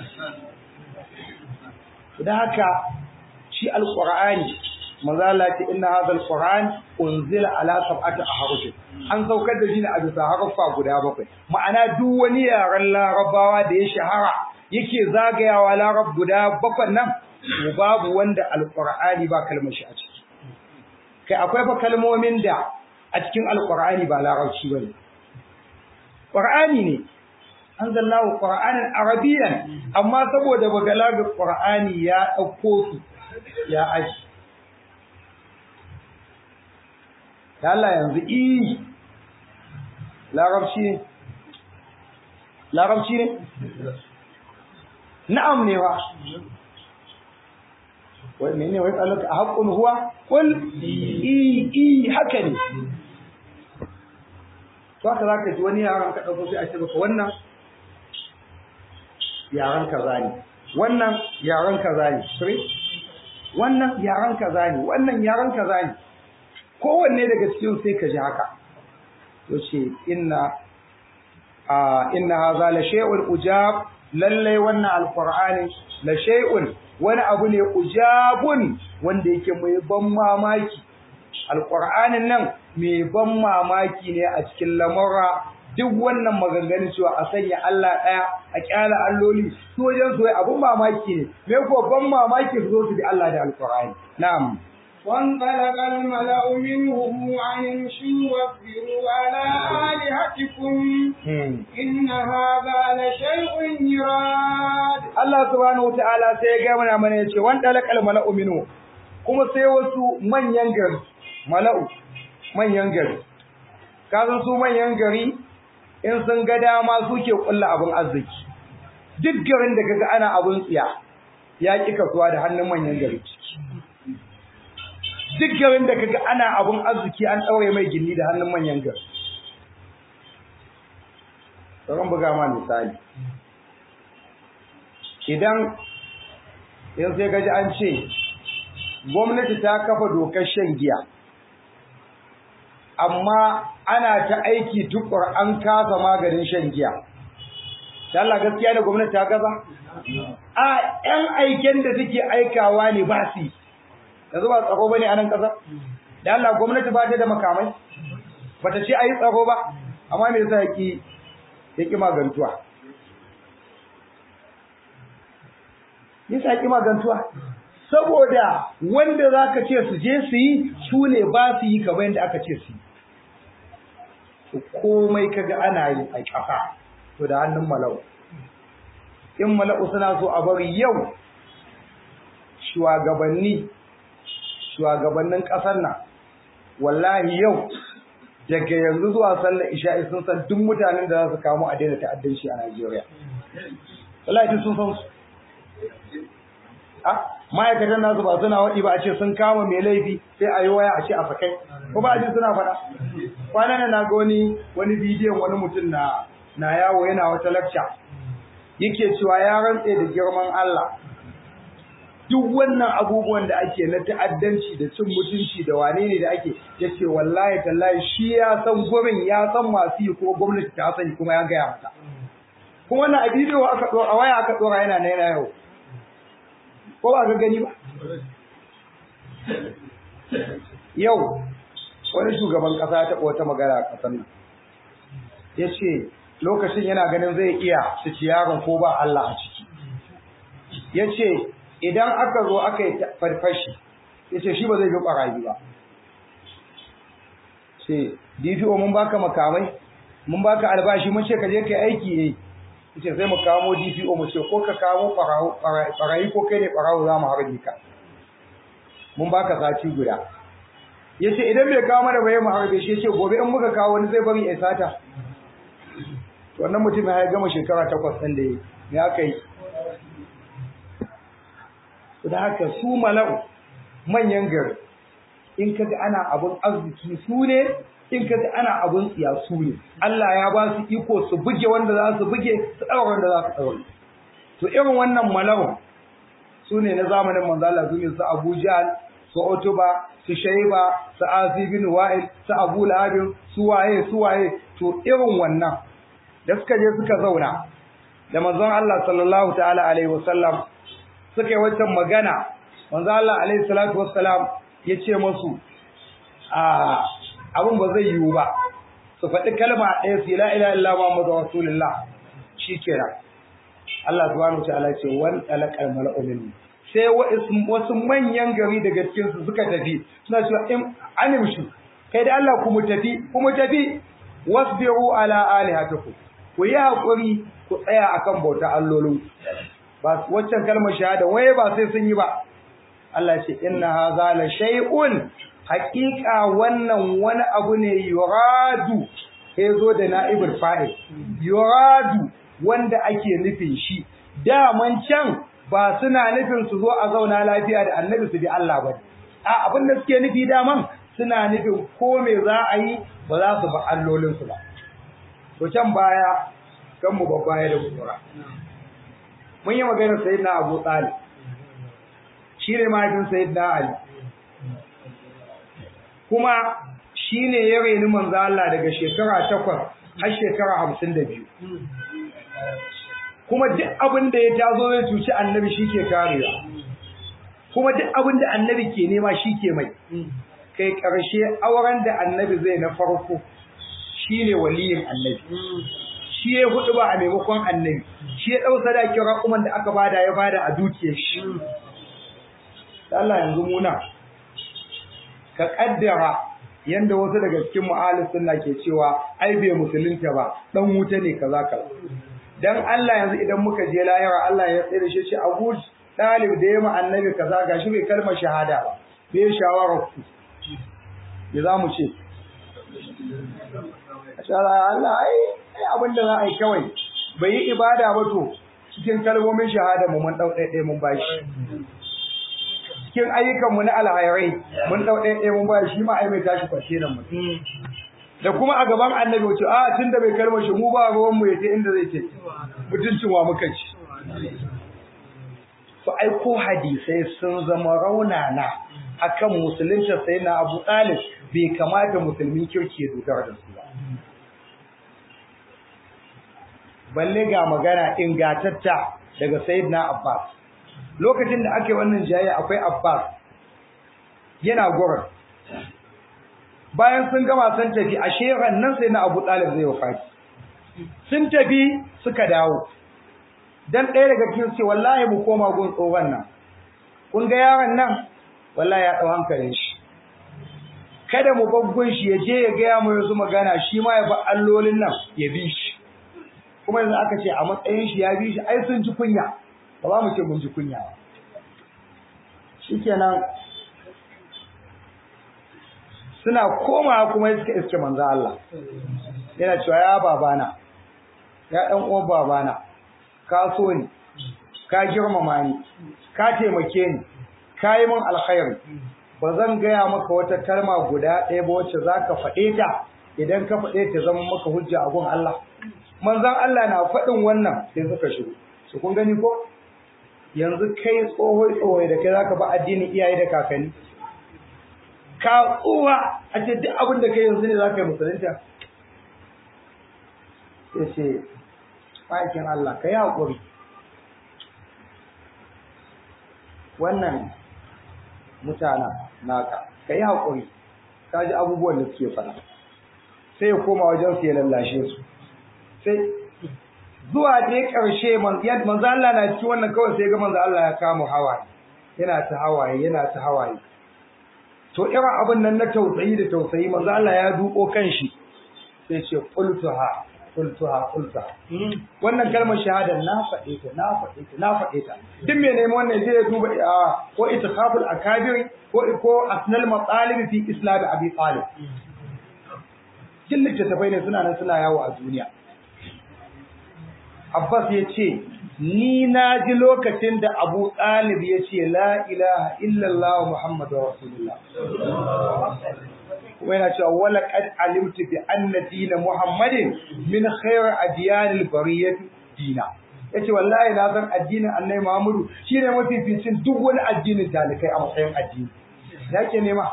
da haka shi alqur'ani manzo Allah ce inna hadha alquran unzila ala sab'ati ahruf an saukar da shi ne a bisa harfa guda bakwai ma'ana duk wani yaren larabawa da ya shahara yake zagayawa larab guda bakwai nan babu wanda alqur'ani ba kalmar shi a ciki kai akwai fa kalmomin da a cikin alqur'ani ba larabci bane qur'ani ne anzalallahu qur'anan arabiyyan amma saboda bagalaga qur'ani ya dauko su ya aji da Allah yanzu i larabci ne larabci ne na'am ne wa wai mene wai tsalaka a haƙƙun huwa kul i i haka ne to haka za ka ji wani yaran ka ɗauko sai a ce maka wannan yaran kaza ne wannan yaran kaza ne wannan yaran kaza ne wannan yaran kaza ne kowanne daga cikin sai ka ji haka to ce inna a inna hadha la shay'un ujab lalle wannan alqur'ani la shay'un wani abu ne ujabun wanda yake mai ban mamaki alqur'anin nan mai ban mamaki ne a cikin lamura duk wannan maganganun cewa a sanya Allah ɗaya a kyala alloli su wajen su abun mamaki ne me ko ban mamaki su zo su bi Allah da alqur'ani na'am وانطلق الملأ منهم أن امشوا واصبروا على آلهتكم إن هذا لشيء يراد Allah subhanahu wa ta'ala sai ya ga mana mana yace wan dalakal mala'u minhu kuma sai wasu manyan gari mala'u manyan gari kasan su manyan gari in sun ga dama suke kulla abin arziki duk garin da kaga ana abin tsiya ya ƙi kasuwa da hannun manyan gari duk garin da kaga ana abin arziki an ɗaure mai gindi da hannun manyan gari sauran buga ma misali idan in sai gaji an ce gwamnati ta kafa dokar shan giya amma ana ta aiki tukur an kasa maganin shan giya da Allah gaskiya da gwamnati ta gaza a ƴan aiken da suke aikawa ne ba su yanzu ba tsaro bane a nan ƙasa da Allah gwamnati ba ta da makamai ba ta ce a yi tsaro ba amma me yasa yaki yaki magantuwa yasa yaki magantuwa saboda wanda zaka ce su je su yi su ne ba su yi kamar yadda aka ce su yi komai kaga ana yi a ƙasa to da hannun mala'u in mala'u suna so a bari yau shugabanni shugabannin ƙasar nan wallahi yau daga yanzu zuwa sallar isha'i sun san duk mutanen da za su kamo a daina ta'addanci a Najeriya wallahi sun san su a ma'aikatan nasu ba suna waɗi ba a ce sun kama mai laifi sai a yi waya a ce a sakai ko ba a ji suna faɗa kwanan na ga wani wani bidiyon wani mutum na na yawo yana wata lakca yake cewa ya rantse da girman Allah duk wannan abubuwan da ake na ta'addanci da cin mutunci da wane ne da ake yace wallahi tallahi shi ya san gurin ya san masu yi kuma gwamnati ta sani kuma ya gaya mata kuma wannan a bidiyo aka a waya aka dora yana na yana yau ko ba ka gani ba yau wani shugaban kasa ya taɓa wata magana a ƙasar nan ya ce lokacin yana ganin zai iya su yaron ko ba Allah a ciki ya ce idan aka zo aka yi farfashi ya ce shi ba zai bi ɓarayi ba ce dpo mun baka makamai mun baka albashi mun ce ka je ka yi aiki yayi ya ce sai mu kamo dpo mu ce ko ka kamo ɓarayi ko kai ne ɓarawo za mu harbe ka mun baka sati guda ya ce idan bai kawo mana bayan mu harbe shi ya ce gobe in muka kawo wani zai bari ya sata wannan mutum ya gama shekara takwas ɗin da ya aka yi da haka su mala'u manyan gari in kaga ana abun arziki su ne in kaga ana abun tsiya su ne Allah ya ba su iko su buge wanda za su buge su ɗaura wanda za su ɗaura to irin wannan mala'u su ne na zamanin manzo Allah su ne su Abu Jahl su Utuba su Shayba su Asi bin Wa'il su Abu Lahab su waye su waye to irin wannan da suka je suka zauna da manzon Allah sallallahu ta'ala alaihi wasallam suka yi wancan magana manzon Allah alaihi salatu wassalam ya ce musu a abin ba zai yiwu ba su faɗi kalma ɗaya su la ilaha illa muhammadu rasulullah shikenan Allah subhanahu ta'ala ce wan talaqal mala'u min sai wasu manyan gari daga cikin su suka tafi suna cewa in animshu kai da Allah ku mu tafi ku mu tafi wasbiru ala alihatikum ku yi haƙuri ku tsaya akan bauta allolin ba waccan kalmar shahada waye ba sai sun yi ba Allah ce inna hadha la shay'un haqiqa wannan wani abu ne yuradu sai zo da na'ibul fa'il yuradu wanda ake nufin shi daman can ba suna nufin su zo a zauna lafiya da annabi su bi Allah ba a abin da suke nufi daman suna nufin ko me za a yi ba za su ba allolin su ba to can baya kan mu babbaya da kura mun yi magana sayyidina Abu Talib shi ne mahaifin sayyidina Ali kuma shi ne ya reni manzo Allah daga shekara takwas har shekara hamsin da biyu kuma duk abin da ya tazo zai cuci annabi shi ke karewa kuma duk abin da annabi ke nema shi ke mai kai ƙarshe auren da annabi zai na farko shi ne waliyin annabi shi ya hudu ba a maimakon annabi shi ya ɗau sadakin raƙuman da aka bada ya bada a dukiyar shi Allah yanzu muna ka kaddara yanda wasu daga cikin mu'alif sunna ke cewa ai bai musulunta ba dan wuta ne kaza kaza dan Allah yanzu idan muka je lahira Allah ya tsere shi ce Abu Talib da yayi annabi kaza gashi bai kalmar shahada ba bai shawara ku me za mu ce Allah Allah ai sai abin da za a yi kawai bai yi ibada ba to cikin kalmomin shahada mu mun dau ɗaya mun bashi cikin ayyukan mu na alhairai mun dau ɗaya mun bashi shi ma ai mai tashi kwashe nan mu da kuma a gaban annabi wace a tunda bai kalmar shi mu ba ruwan mu yace inda zai ce mutuncin wa muka ci to ai ko hadisai sun zama raunana akan musulunci sai na Abu Talib bai kamata musulmin kirki ya dogara da su ba balle ga magana ingatatta daga Sayyidina Abbas lokacin da ake wannan jayayya akwai Abbas yana gurin bayan sun gama sun tafi a sheran nan sai na Abu Talib zai wafati sun tafi suka dawo dan ɗaya daga cikin ce wallahi mu koma gun tsohon nan kun ga yaron nan wallahi ya ɗau hankalin shi kada mu babgun shi ya je ya gaya mu yanzu magana shi ma ya ba allolin nan ya bi shi kuma yanzu aka ce a matsayin shi ya bi shi ai sun ji kunya ba za mu ce mun ji kunya ba shikenan suna komawa kuma suka iske manzo Allah yana cewa ya babana ya dan uwan babana ka so ni ka girmama ni ka taimake ni ka yi min alkhairi ba zan gaya maka wata kalma guda ɗaya ba wacce za ka faɗe ta idan ka faɗe ta zama maka hujja a gun Allah manzon Allah na faɗin wannan sai suka shigo su kun gani ko yanzu kai tsohoi tsohoi da kai zaka ba addinin iyaye da kakanni ka tsuwa a ce duk abin da kai yanzu ne za ka yi musulunta sai ce ma'aikin Allah ka yi haƙuri wannan mutanen naka ka yi haƙuri ka ji abubuwan da suke faɗa sai ya koma wajen su ya lallashe su sai zuwa dai ƙarshe manzo Allah na cikin wannan kawai sai ga manzo Allah ya kama hawaye yana ta hawaye yana ta hawaye to irin abin nan na tausayi da tausayi manzo Allah ya duko kanshi sai ce qultuha qultuha qultuha wannan kalmar shahada na faɗe ta na faɗe ta na faɗe ta duk me neman wannan zai ya duba ko itikhaful akabir ko ko asnal matalib fi islam abi talib kin littattafai ne suna nan suna yawo a duniya Abbas ya ce, Ni na ji lokacin da Abu Talib ya ce, La ilaha illallah Muhammadu Rasulullah. Kuma yana cewa, Wala ƙad alimtu bi anna dina Muhammadin min khairar adiyanil bariyyati dina. Ya ce, Wallahi na san addinin annai Muhammadu shi ne mafificin duk wani addinin dalikai a matsayin addini. Ya ke nema?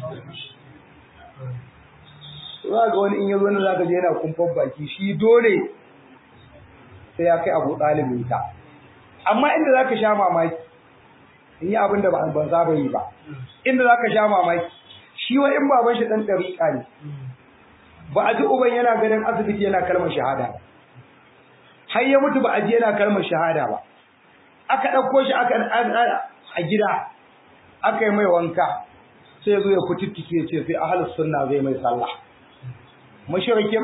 Za ga wani in ya zo na za ka je yana kumfan baki shi dole sai ya kai abu ɗalibin ta amma inda za ka sha mamaki in yi abin da ban saba yi ba inda za ka sha mamaki shi wa in baban shi ɗan ɗariƙa ne ba a ji uban yana ganin asibiti yana kalmar shahada ba har ya mutu ba a ji yana kalmar shahada ba aka ɗauko shi aka a gida aka yi mai wanka sai ya zo ya kututtuke ce sai ahalus sunna zai mai sallah mashirikin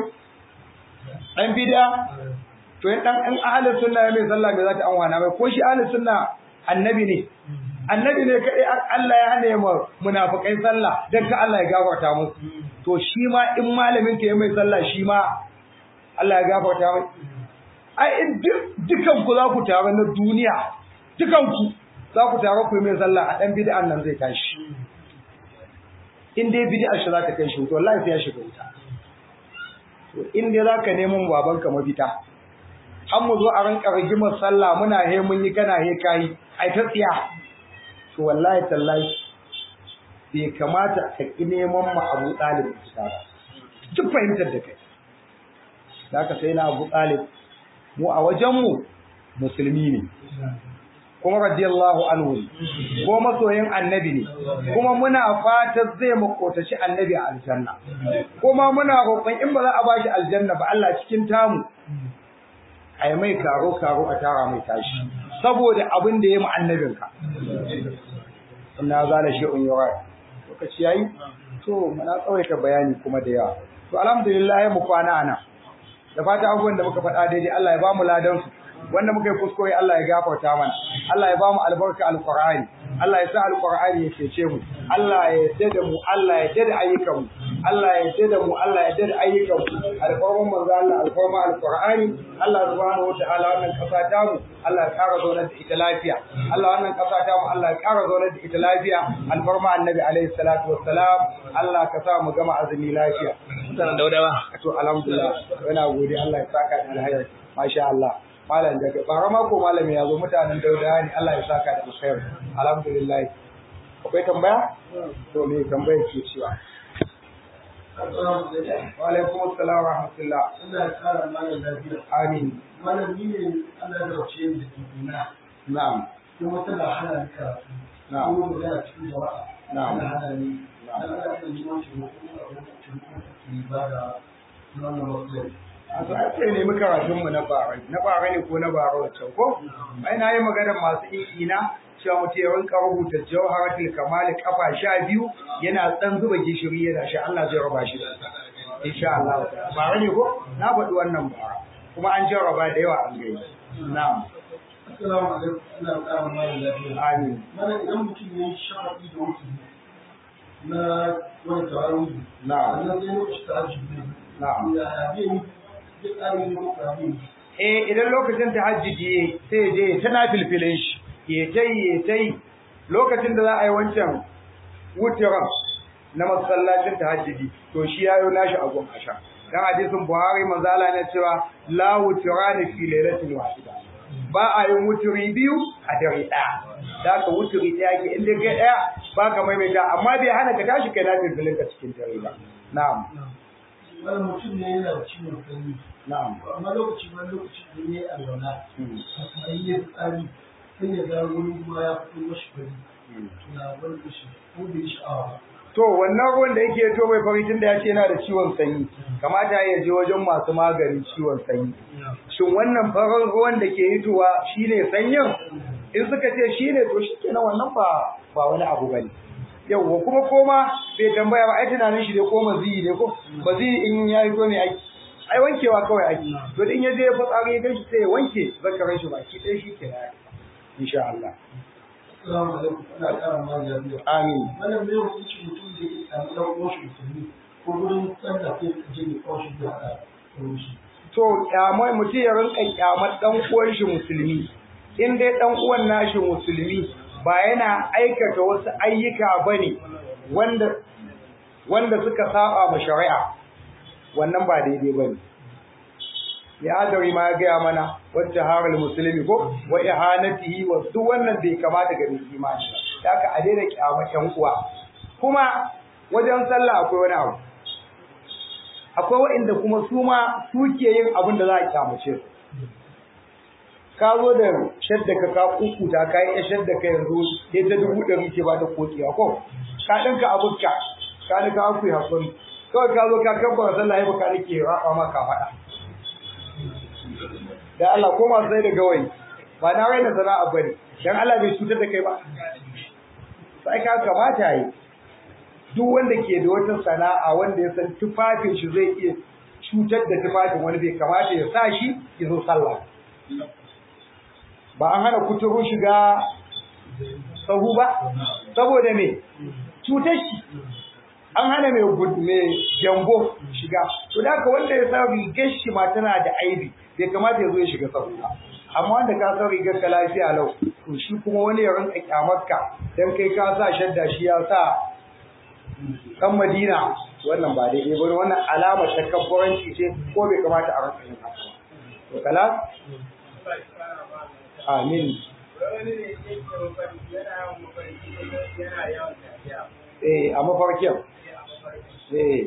ɗan bida to in dan in ahlus sunna ya mai sallah me za ta anwana mai ko shi ahlus sunna annabi ne annabi ne kai Allah ya hane mu munafikai sallah dan ka Allah ya gafarta musu to shi ma in malamin ka ya mai sallah shi ma Allah ya gafarta mai ai in dukan ku za ku tare na duniya dukan ku za ku tare ku mai sallah a dan bid'an nan zai tashi in dai bid'a shi za ta kai shi to wallahi sai ya shiga wuta to in dai za ka neman babanka mafita an mu zo a rinka rigimar sallah muna he mun yi kana he kai ai ta tsiya to wallahi tallahi bai kamata ka ki neman ma Abu Talib ba duk fahimtar da kai zaka sai na Abu Talib mu a wajen mu musulmi ne kuma radiyallahu anhu ko masoyin annabi ne kuma muna fatan zai makotaci annabi a aljanna kuma muna roƙon in ba za a bashi aljanna ba Allah cikin tamu a yi mai karo-karo a tara mai tashi saboda abin da ya yi annabinka ina za da shi unyawar lokaci yayi to mana tsawaita bayani kuma da yawa to alhamdulillah ya mu kwana ana da fata abubuwan da muka faɗa daidai Allah ya ba mu ladan su wanda muka yi kuskure Allah ya gafarta mana Allah ya ba mu albarka alqur'ani Allah ya sa alqur'ani ya cece mu Allah ya yarda da mu Allah ya yarda da ayyukan mu Allah ya yarda da mu Allah ya yarda da ayyukan mu alfarman manzo Allah alfarma alqur'ani Allah subhanahu wataala wannan kasa ta mu Allah ya kara zaunar da ita lafiya Allah wannan kasa ta mu Allah ya kara zaunar da ita lafiya alfarma annabi alaihi salatu wassalam Allah ka sa mu gama azumi lafiya mutanen daudawa to alhamdulillah ina gode Allah ya saka da alheri masha Allah malam daga bara mako malami ya zo mutanen dauda ne Allah ya saka da alkhairi alhamdulillah akwai tambaya to me tambaya ke cewa wa alaikum assalam wa rahmatullah Allah ya kara mana lafiya. amin Malam ni ne Allah ya rauce ni da kibina. na'am Kuma tana hana ni karatu. Na'am. Kuma magana cikin jama'a. Na'am. Tana hana ni. Na'am. Allah ya san jiwon shi ko kuma abin da ke ba da wannan matsalar. a to ai sai nemi karatun mu na bara na bara ne ko na bara wancan ko ai na yi magana masu ina cewa mutum ya rinka rubuta jawharatul kamal kafa sha biyu yana dan zuba gishiri yana sha Allah zai raba shi da ita insha Allah bara ne ko na faɗi wannan bara kuma an jarraba da yawa an gani na'am Assalamu alaikum. Allah ya kara mana lafiya. amin Mana idan mutum ya yi shafaɗi da wuce na wani taron na'am sannan sai lokaci ta ajiye. na'am Ya zai yi zai ƙara yin lokaci abin. eh idan lokacin tahajjudi yayi sai ya je ta nafilfilin shi ya tai ya tai lokacin da za a yi wancan wutiran na masallacin tahajjudi to shi yayo nashi a gon asha dan hadisin Buhari manzo Allah ne cewa la wutirani fi lailatin wahida ba a yin wuturi biyu a dare ɗaya da ka wuturi ɗaya ke inda kai ɗaya ba ka maimaita amma bai hana ka tashi kai nafilfilin ka cikin dare ba na'am Wani mutum ne yana da ciwon sanyi. na'am amma lokaci wani lokaci da ya yi alwala Hmm. a yi ya tsari sai ya ga wani ruwa ya fito mashi fari Hmm. na wani shi ko bai sha'awa ba To wannan ruwan da yake to mai fari tun da ya ce yana da ciwon sanyi, kamata ya je wajen masu maganin ciwon sanyi. Shin wannan farin ruwan da ke hitowa shine sanyin? In suka ce shine to shi kenan wannan ba ba wani abu bane. Yawwa kuma koma bai tambaya ba ai tunanin shi ne ko maziyi ne ko maziyi in ya hito ne aiki. Ai wankewa kawai aiki. To in ya je ya fitsari ya ganshi sai ya wanke zakaran shi baki ɗaya shi kenan. Insha Allah. assalamu alaikum ana ƙara ma lafiya Amin. wannan mai hukunci mutum da ke sami ɗan uwan shi musulmi ko wurin sallah sai ka je ne kawai shi da haɗa da shi to kyamai mutum ya rinka kyamar dan uwan shi musulmi in dai dan uwan nashi musulmi ba yana aikata wasu ayyuka bane wanda wanda suka saba ma shari'a wannan ba daidai bane ya adari ma ya gaya mana wacce haral musulmi ko wa ihanatihi wa duk wannan bai kamata ga mai imani ba haka a daina kyamar yan uwa kuma wajen sallah akwai wani abu akwai waɗanda kuma su ma suke yin abin da za a kyamace su ka zo da shadda ka ka kukuta ka yi shadda ka yanzu sai ta dubu ɗari ce ba ta kokiya ko ka ɗinka abinka ka ɗinka aku ya hakuri kawai ka zo ka kabbar sallah ya baka nake raɓa ma ka faɗa da Allah ko masu sai da gawayi ba na raina sana'a bane dan Allah bai cutar da kai ba sai ka kamata yi duk wanda ke da wata sana'a wanda ya san tufafin shi zai iya cutar da tufafin wani bai kamata ya sa shi ya zo sallah ba an hana kuturu shiga sahu ba saboda me cutar shi an hana mai mai jambo shiga to da haka wanda ya sa rigar shi ma tana da aibi bai kamata ya zo ya shiga sahu ba amma wanda ka san rigar ka lafiya lau to shi kuma wani ya rinka kyamarka dan kai ka sa shadda shi ya sa kan Madina wannan ba daidai ba wannan alamar takabburanci ce ko bai kamata a rasa yin haka to kala amin eh a mafarkin eh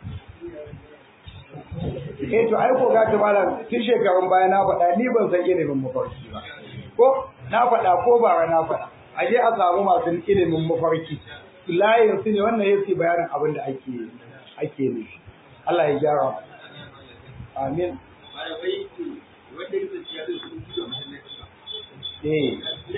eh to ai ko ga ta malam tun shekarun baya na faɗa ni ban san ilimin mafarki ba ko na faɗa ko bara na faɗa aje a samu masu ilimin mafarki layin su ne wannan yake bayanin abin da ake ake nufi Allah ya gyara amin eh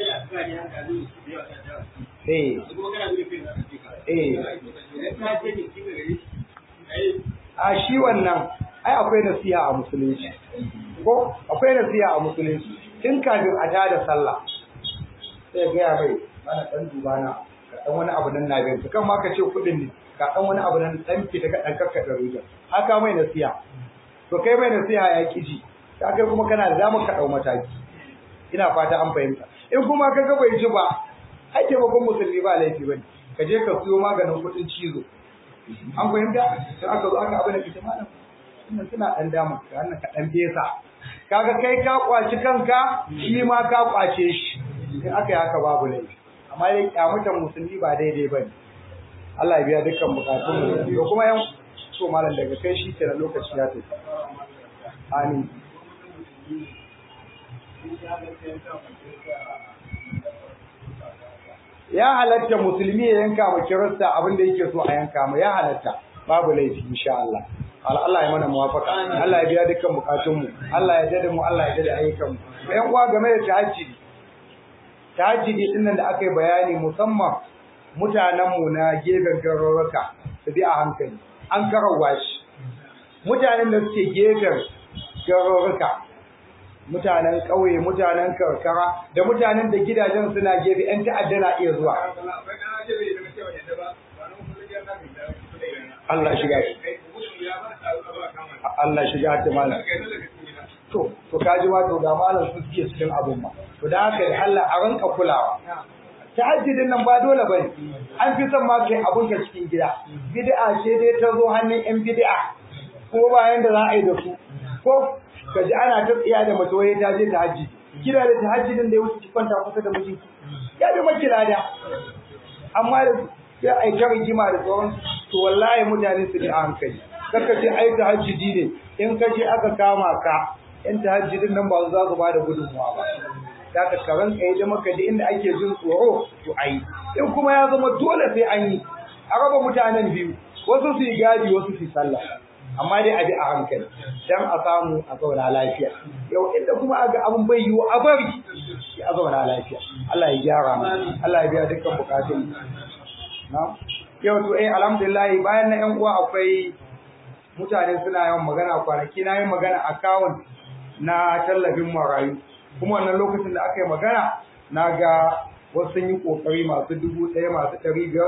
eh eh a shi wannan ai akwai nasiha a musulunci ko akwai nasiha a musulunci tun kafin a tada sallah sai ga ya bai ana dan duba na dan wani abu nan na biyan kan ma ka ce kudin ne ka dan wani abu nan dan fita ka dan karkada ruja haka mai nasiha to kai mai nasiha ya kiji ka kai kuma kana da damar ka dau mataki ina fata an fahimta in kuma ka ga bai ji ba ai taimakon musulmi ba laifi bane ka je ka siyo maganin kuɗin cizo an fahimta sai aka zo aka abin da kace malam wannan suna dan dama ka wannan ka dan fesa kaga kai ka kwaci kanka shi ma ka kwace shi in aka yi haka babu laifi amma dai kyamutan musulmi ba daidai bane Allah ya biya dukkan bukatun mu da kuma yan so malam daga kai shi kenan lokaci ya tafi amin ya halatta musulmi ya yanka ma kirista abin da yake so a yanka ma ya halatta babu laifi insha Allah Allah ya mana muwafaka Allah ya biya dukkan bukatun mu Allah ya dade mu Allah ya dade ayyukan mu ƴan uwa game da tahajjudi tahajjudi din nan da aka yi bayani musamman mutanen mu na gefen garuruka su bi a hankali an karawa shi mutanen da suke gefen garuruka mutanen ƙauye mutanen karkara da mutanen da gidajen suna gefe ƴan ta'adda na iya zuwa Allah shiga shi Allah shiga ta malam to to kaji ma to ga malam su suke cikin abun ma to da haka da Allah a ranka kulawa tahajjudin nan ba dole bane an fi son ma kai abun ka cikin gida bid'a ce dai ta zo hannun ƴan bid'a ko bayan da za a yi da su ko ka ji ana ta tsiya da mace waye ta je ta hajji kira da ta hajji din da ya wuce ki kwanta kusa da mijinki ya bi maki lada amma da sai ai ta rigima da sauran to wallahi mutane su ne a hankali kaka ce ai ta hajji ne in ka je aka kama ka in ta hajji din nan ba za su ba da gudunmuwa ba da ka karan kai da maka da inda ake jin tsoro to ai in kuma ya zama dole sai an yi a raba mutanen biyu wasu su yi gadi wasu su yi sallah amma dai a bi a hankali dan a samu a zauna lafiya yau inda kuma aga abin bai yiwu a bari a zauna lafiya Allah ya gyara mu Allah ya biya dukkan bukatun na yau to eh alhamdulillah bayan na yan uwa akwai mutane suna yawan magana kwanaki na yin magana account na tallafin marayu kuma wannan lokacin da aka yi magana na ga wasu sun yi kokari masu dubu ɗaya masu ɗari biyar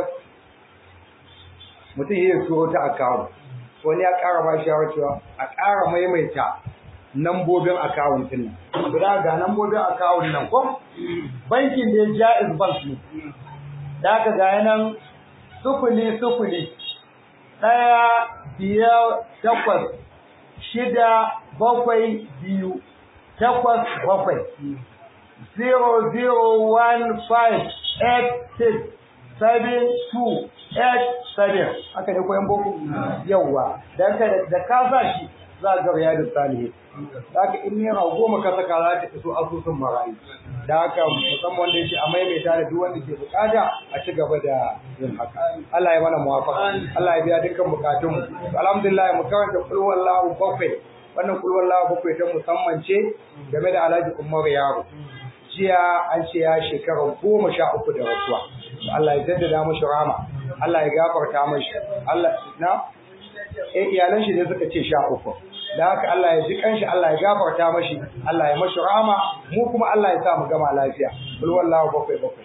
mutum ya so ta account wani ya ƙara ba shi cewa a ƙara maimaita nambobin akawun din nan guda ga nambobin akawun nan ko bankin da Jaiz Bank ne da aka ga nan sufuli sufuli ɗaya biyar takwas shida bakwai biyu takwas bakwai zero zero one five eight six seven two eight seven aka ne koyan boko yawwa dan ka da ka sa shi za ga riyadu salihin haka in naira goma ka saka za ta iso asusun marayu da haka musamman wanda yake a maimaita da duk wanda ke bukata a ci gaba da yin haka Allah ya mana muwafaka Allah ya biya dukkan bukatun mu alhamdulillah mu karanta kul wallahu bakwai wannan kul wallahu bakwai ta musamman ce game da Alhaji Umar Yaro jiya an ce ya shekara goma sha uku da rasuwa Allah ya jaddada mashi rama Allah ya gafarta mashi Allah na eh iyalan shi ne suka ce sha uku da haka Allah ya ji kanshi Allah ya gafarta mashi Allah ya mashi rama mu kuma Allah ya sa mu gama lafiya kul wallahu bakwai bakwai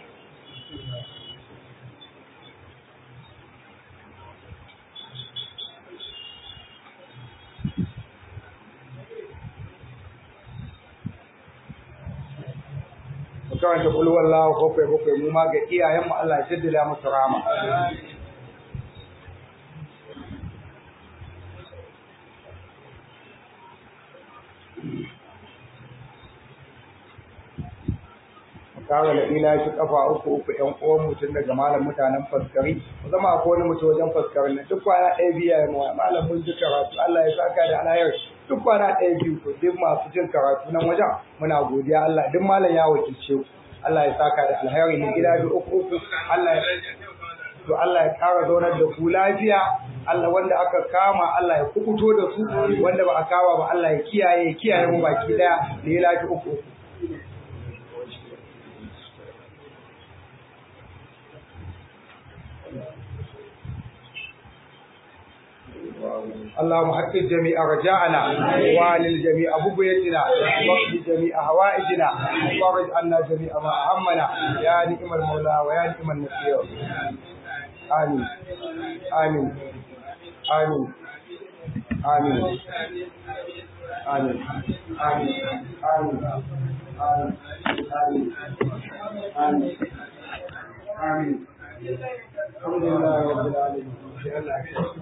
mu karanta kul wallahu bakwai bakwai mu ma ga iyayen mu Allah ya jaddada musu rama kawo da ila shi kafa uku uku ƴan uwan mutum daga malam mutanen faskari zama akwai wani mutum wajen faskari na duk kwana ɗaya biya ya mawa malam mun ji karatu Allah ya saka da alheri duk kwana ɗaya biyu to duk masu jin karatu nan wajen muna godiya Allah duk malam ya wakilce ku Allah ya saka da alheri ne gida biyu uku uku Allah ya to Allah ya ƙara zaunar da ku lafiya Allah wanda aka kama Allah ya kukuto da su wanda ba a kama ba Allah ya kiyaye kiyaye mu baki daya da ya lafi uku uku اللهم حقق جميع رجاءنا وعلل جميع بغيتنا واقض جميع هوائجنا وفرج عنا جميع ما أهمنا يا نعم المولى ويا نعم النصير آمين amin amin amin amin amin amin amin amin amin alhamdulillah rabbil alamin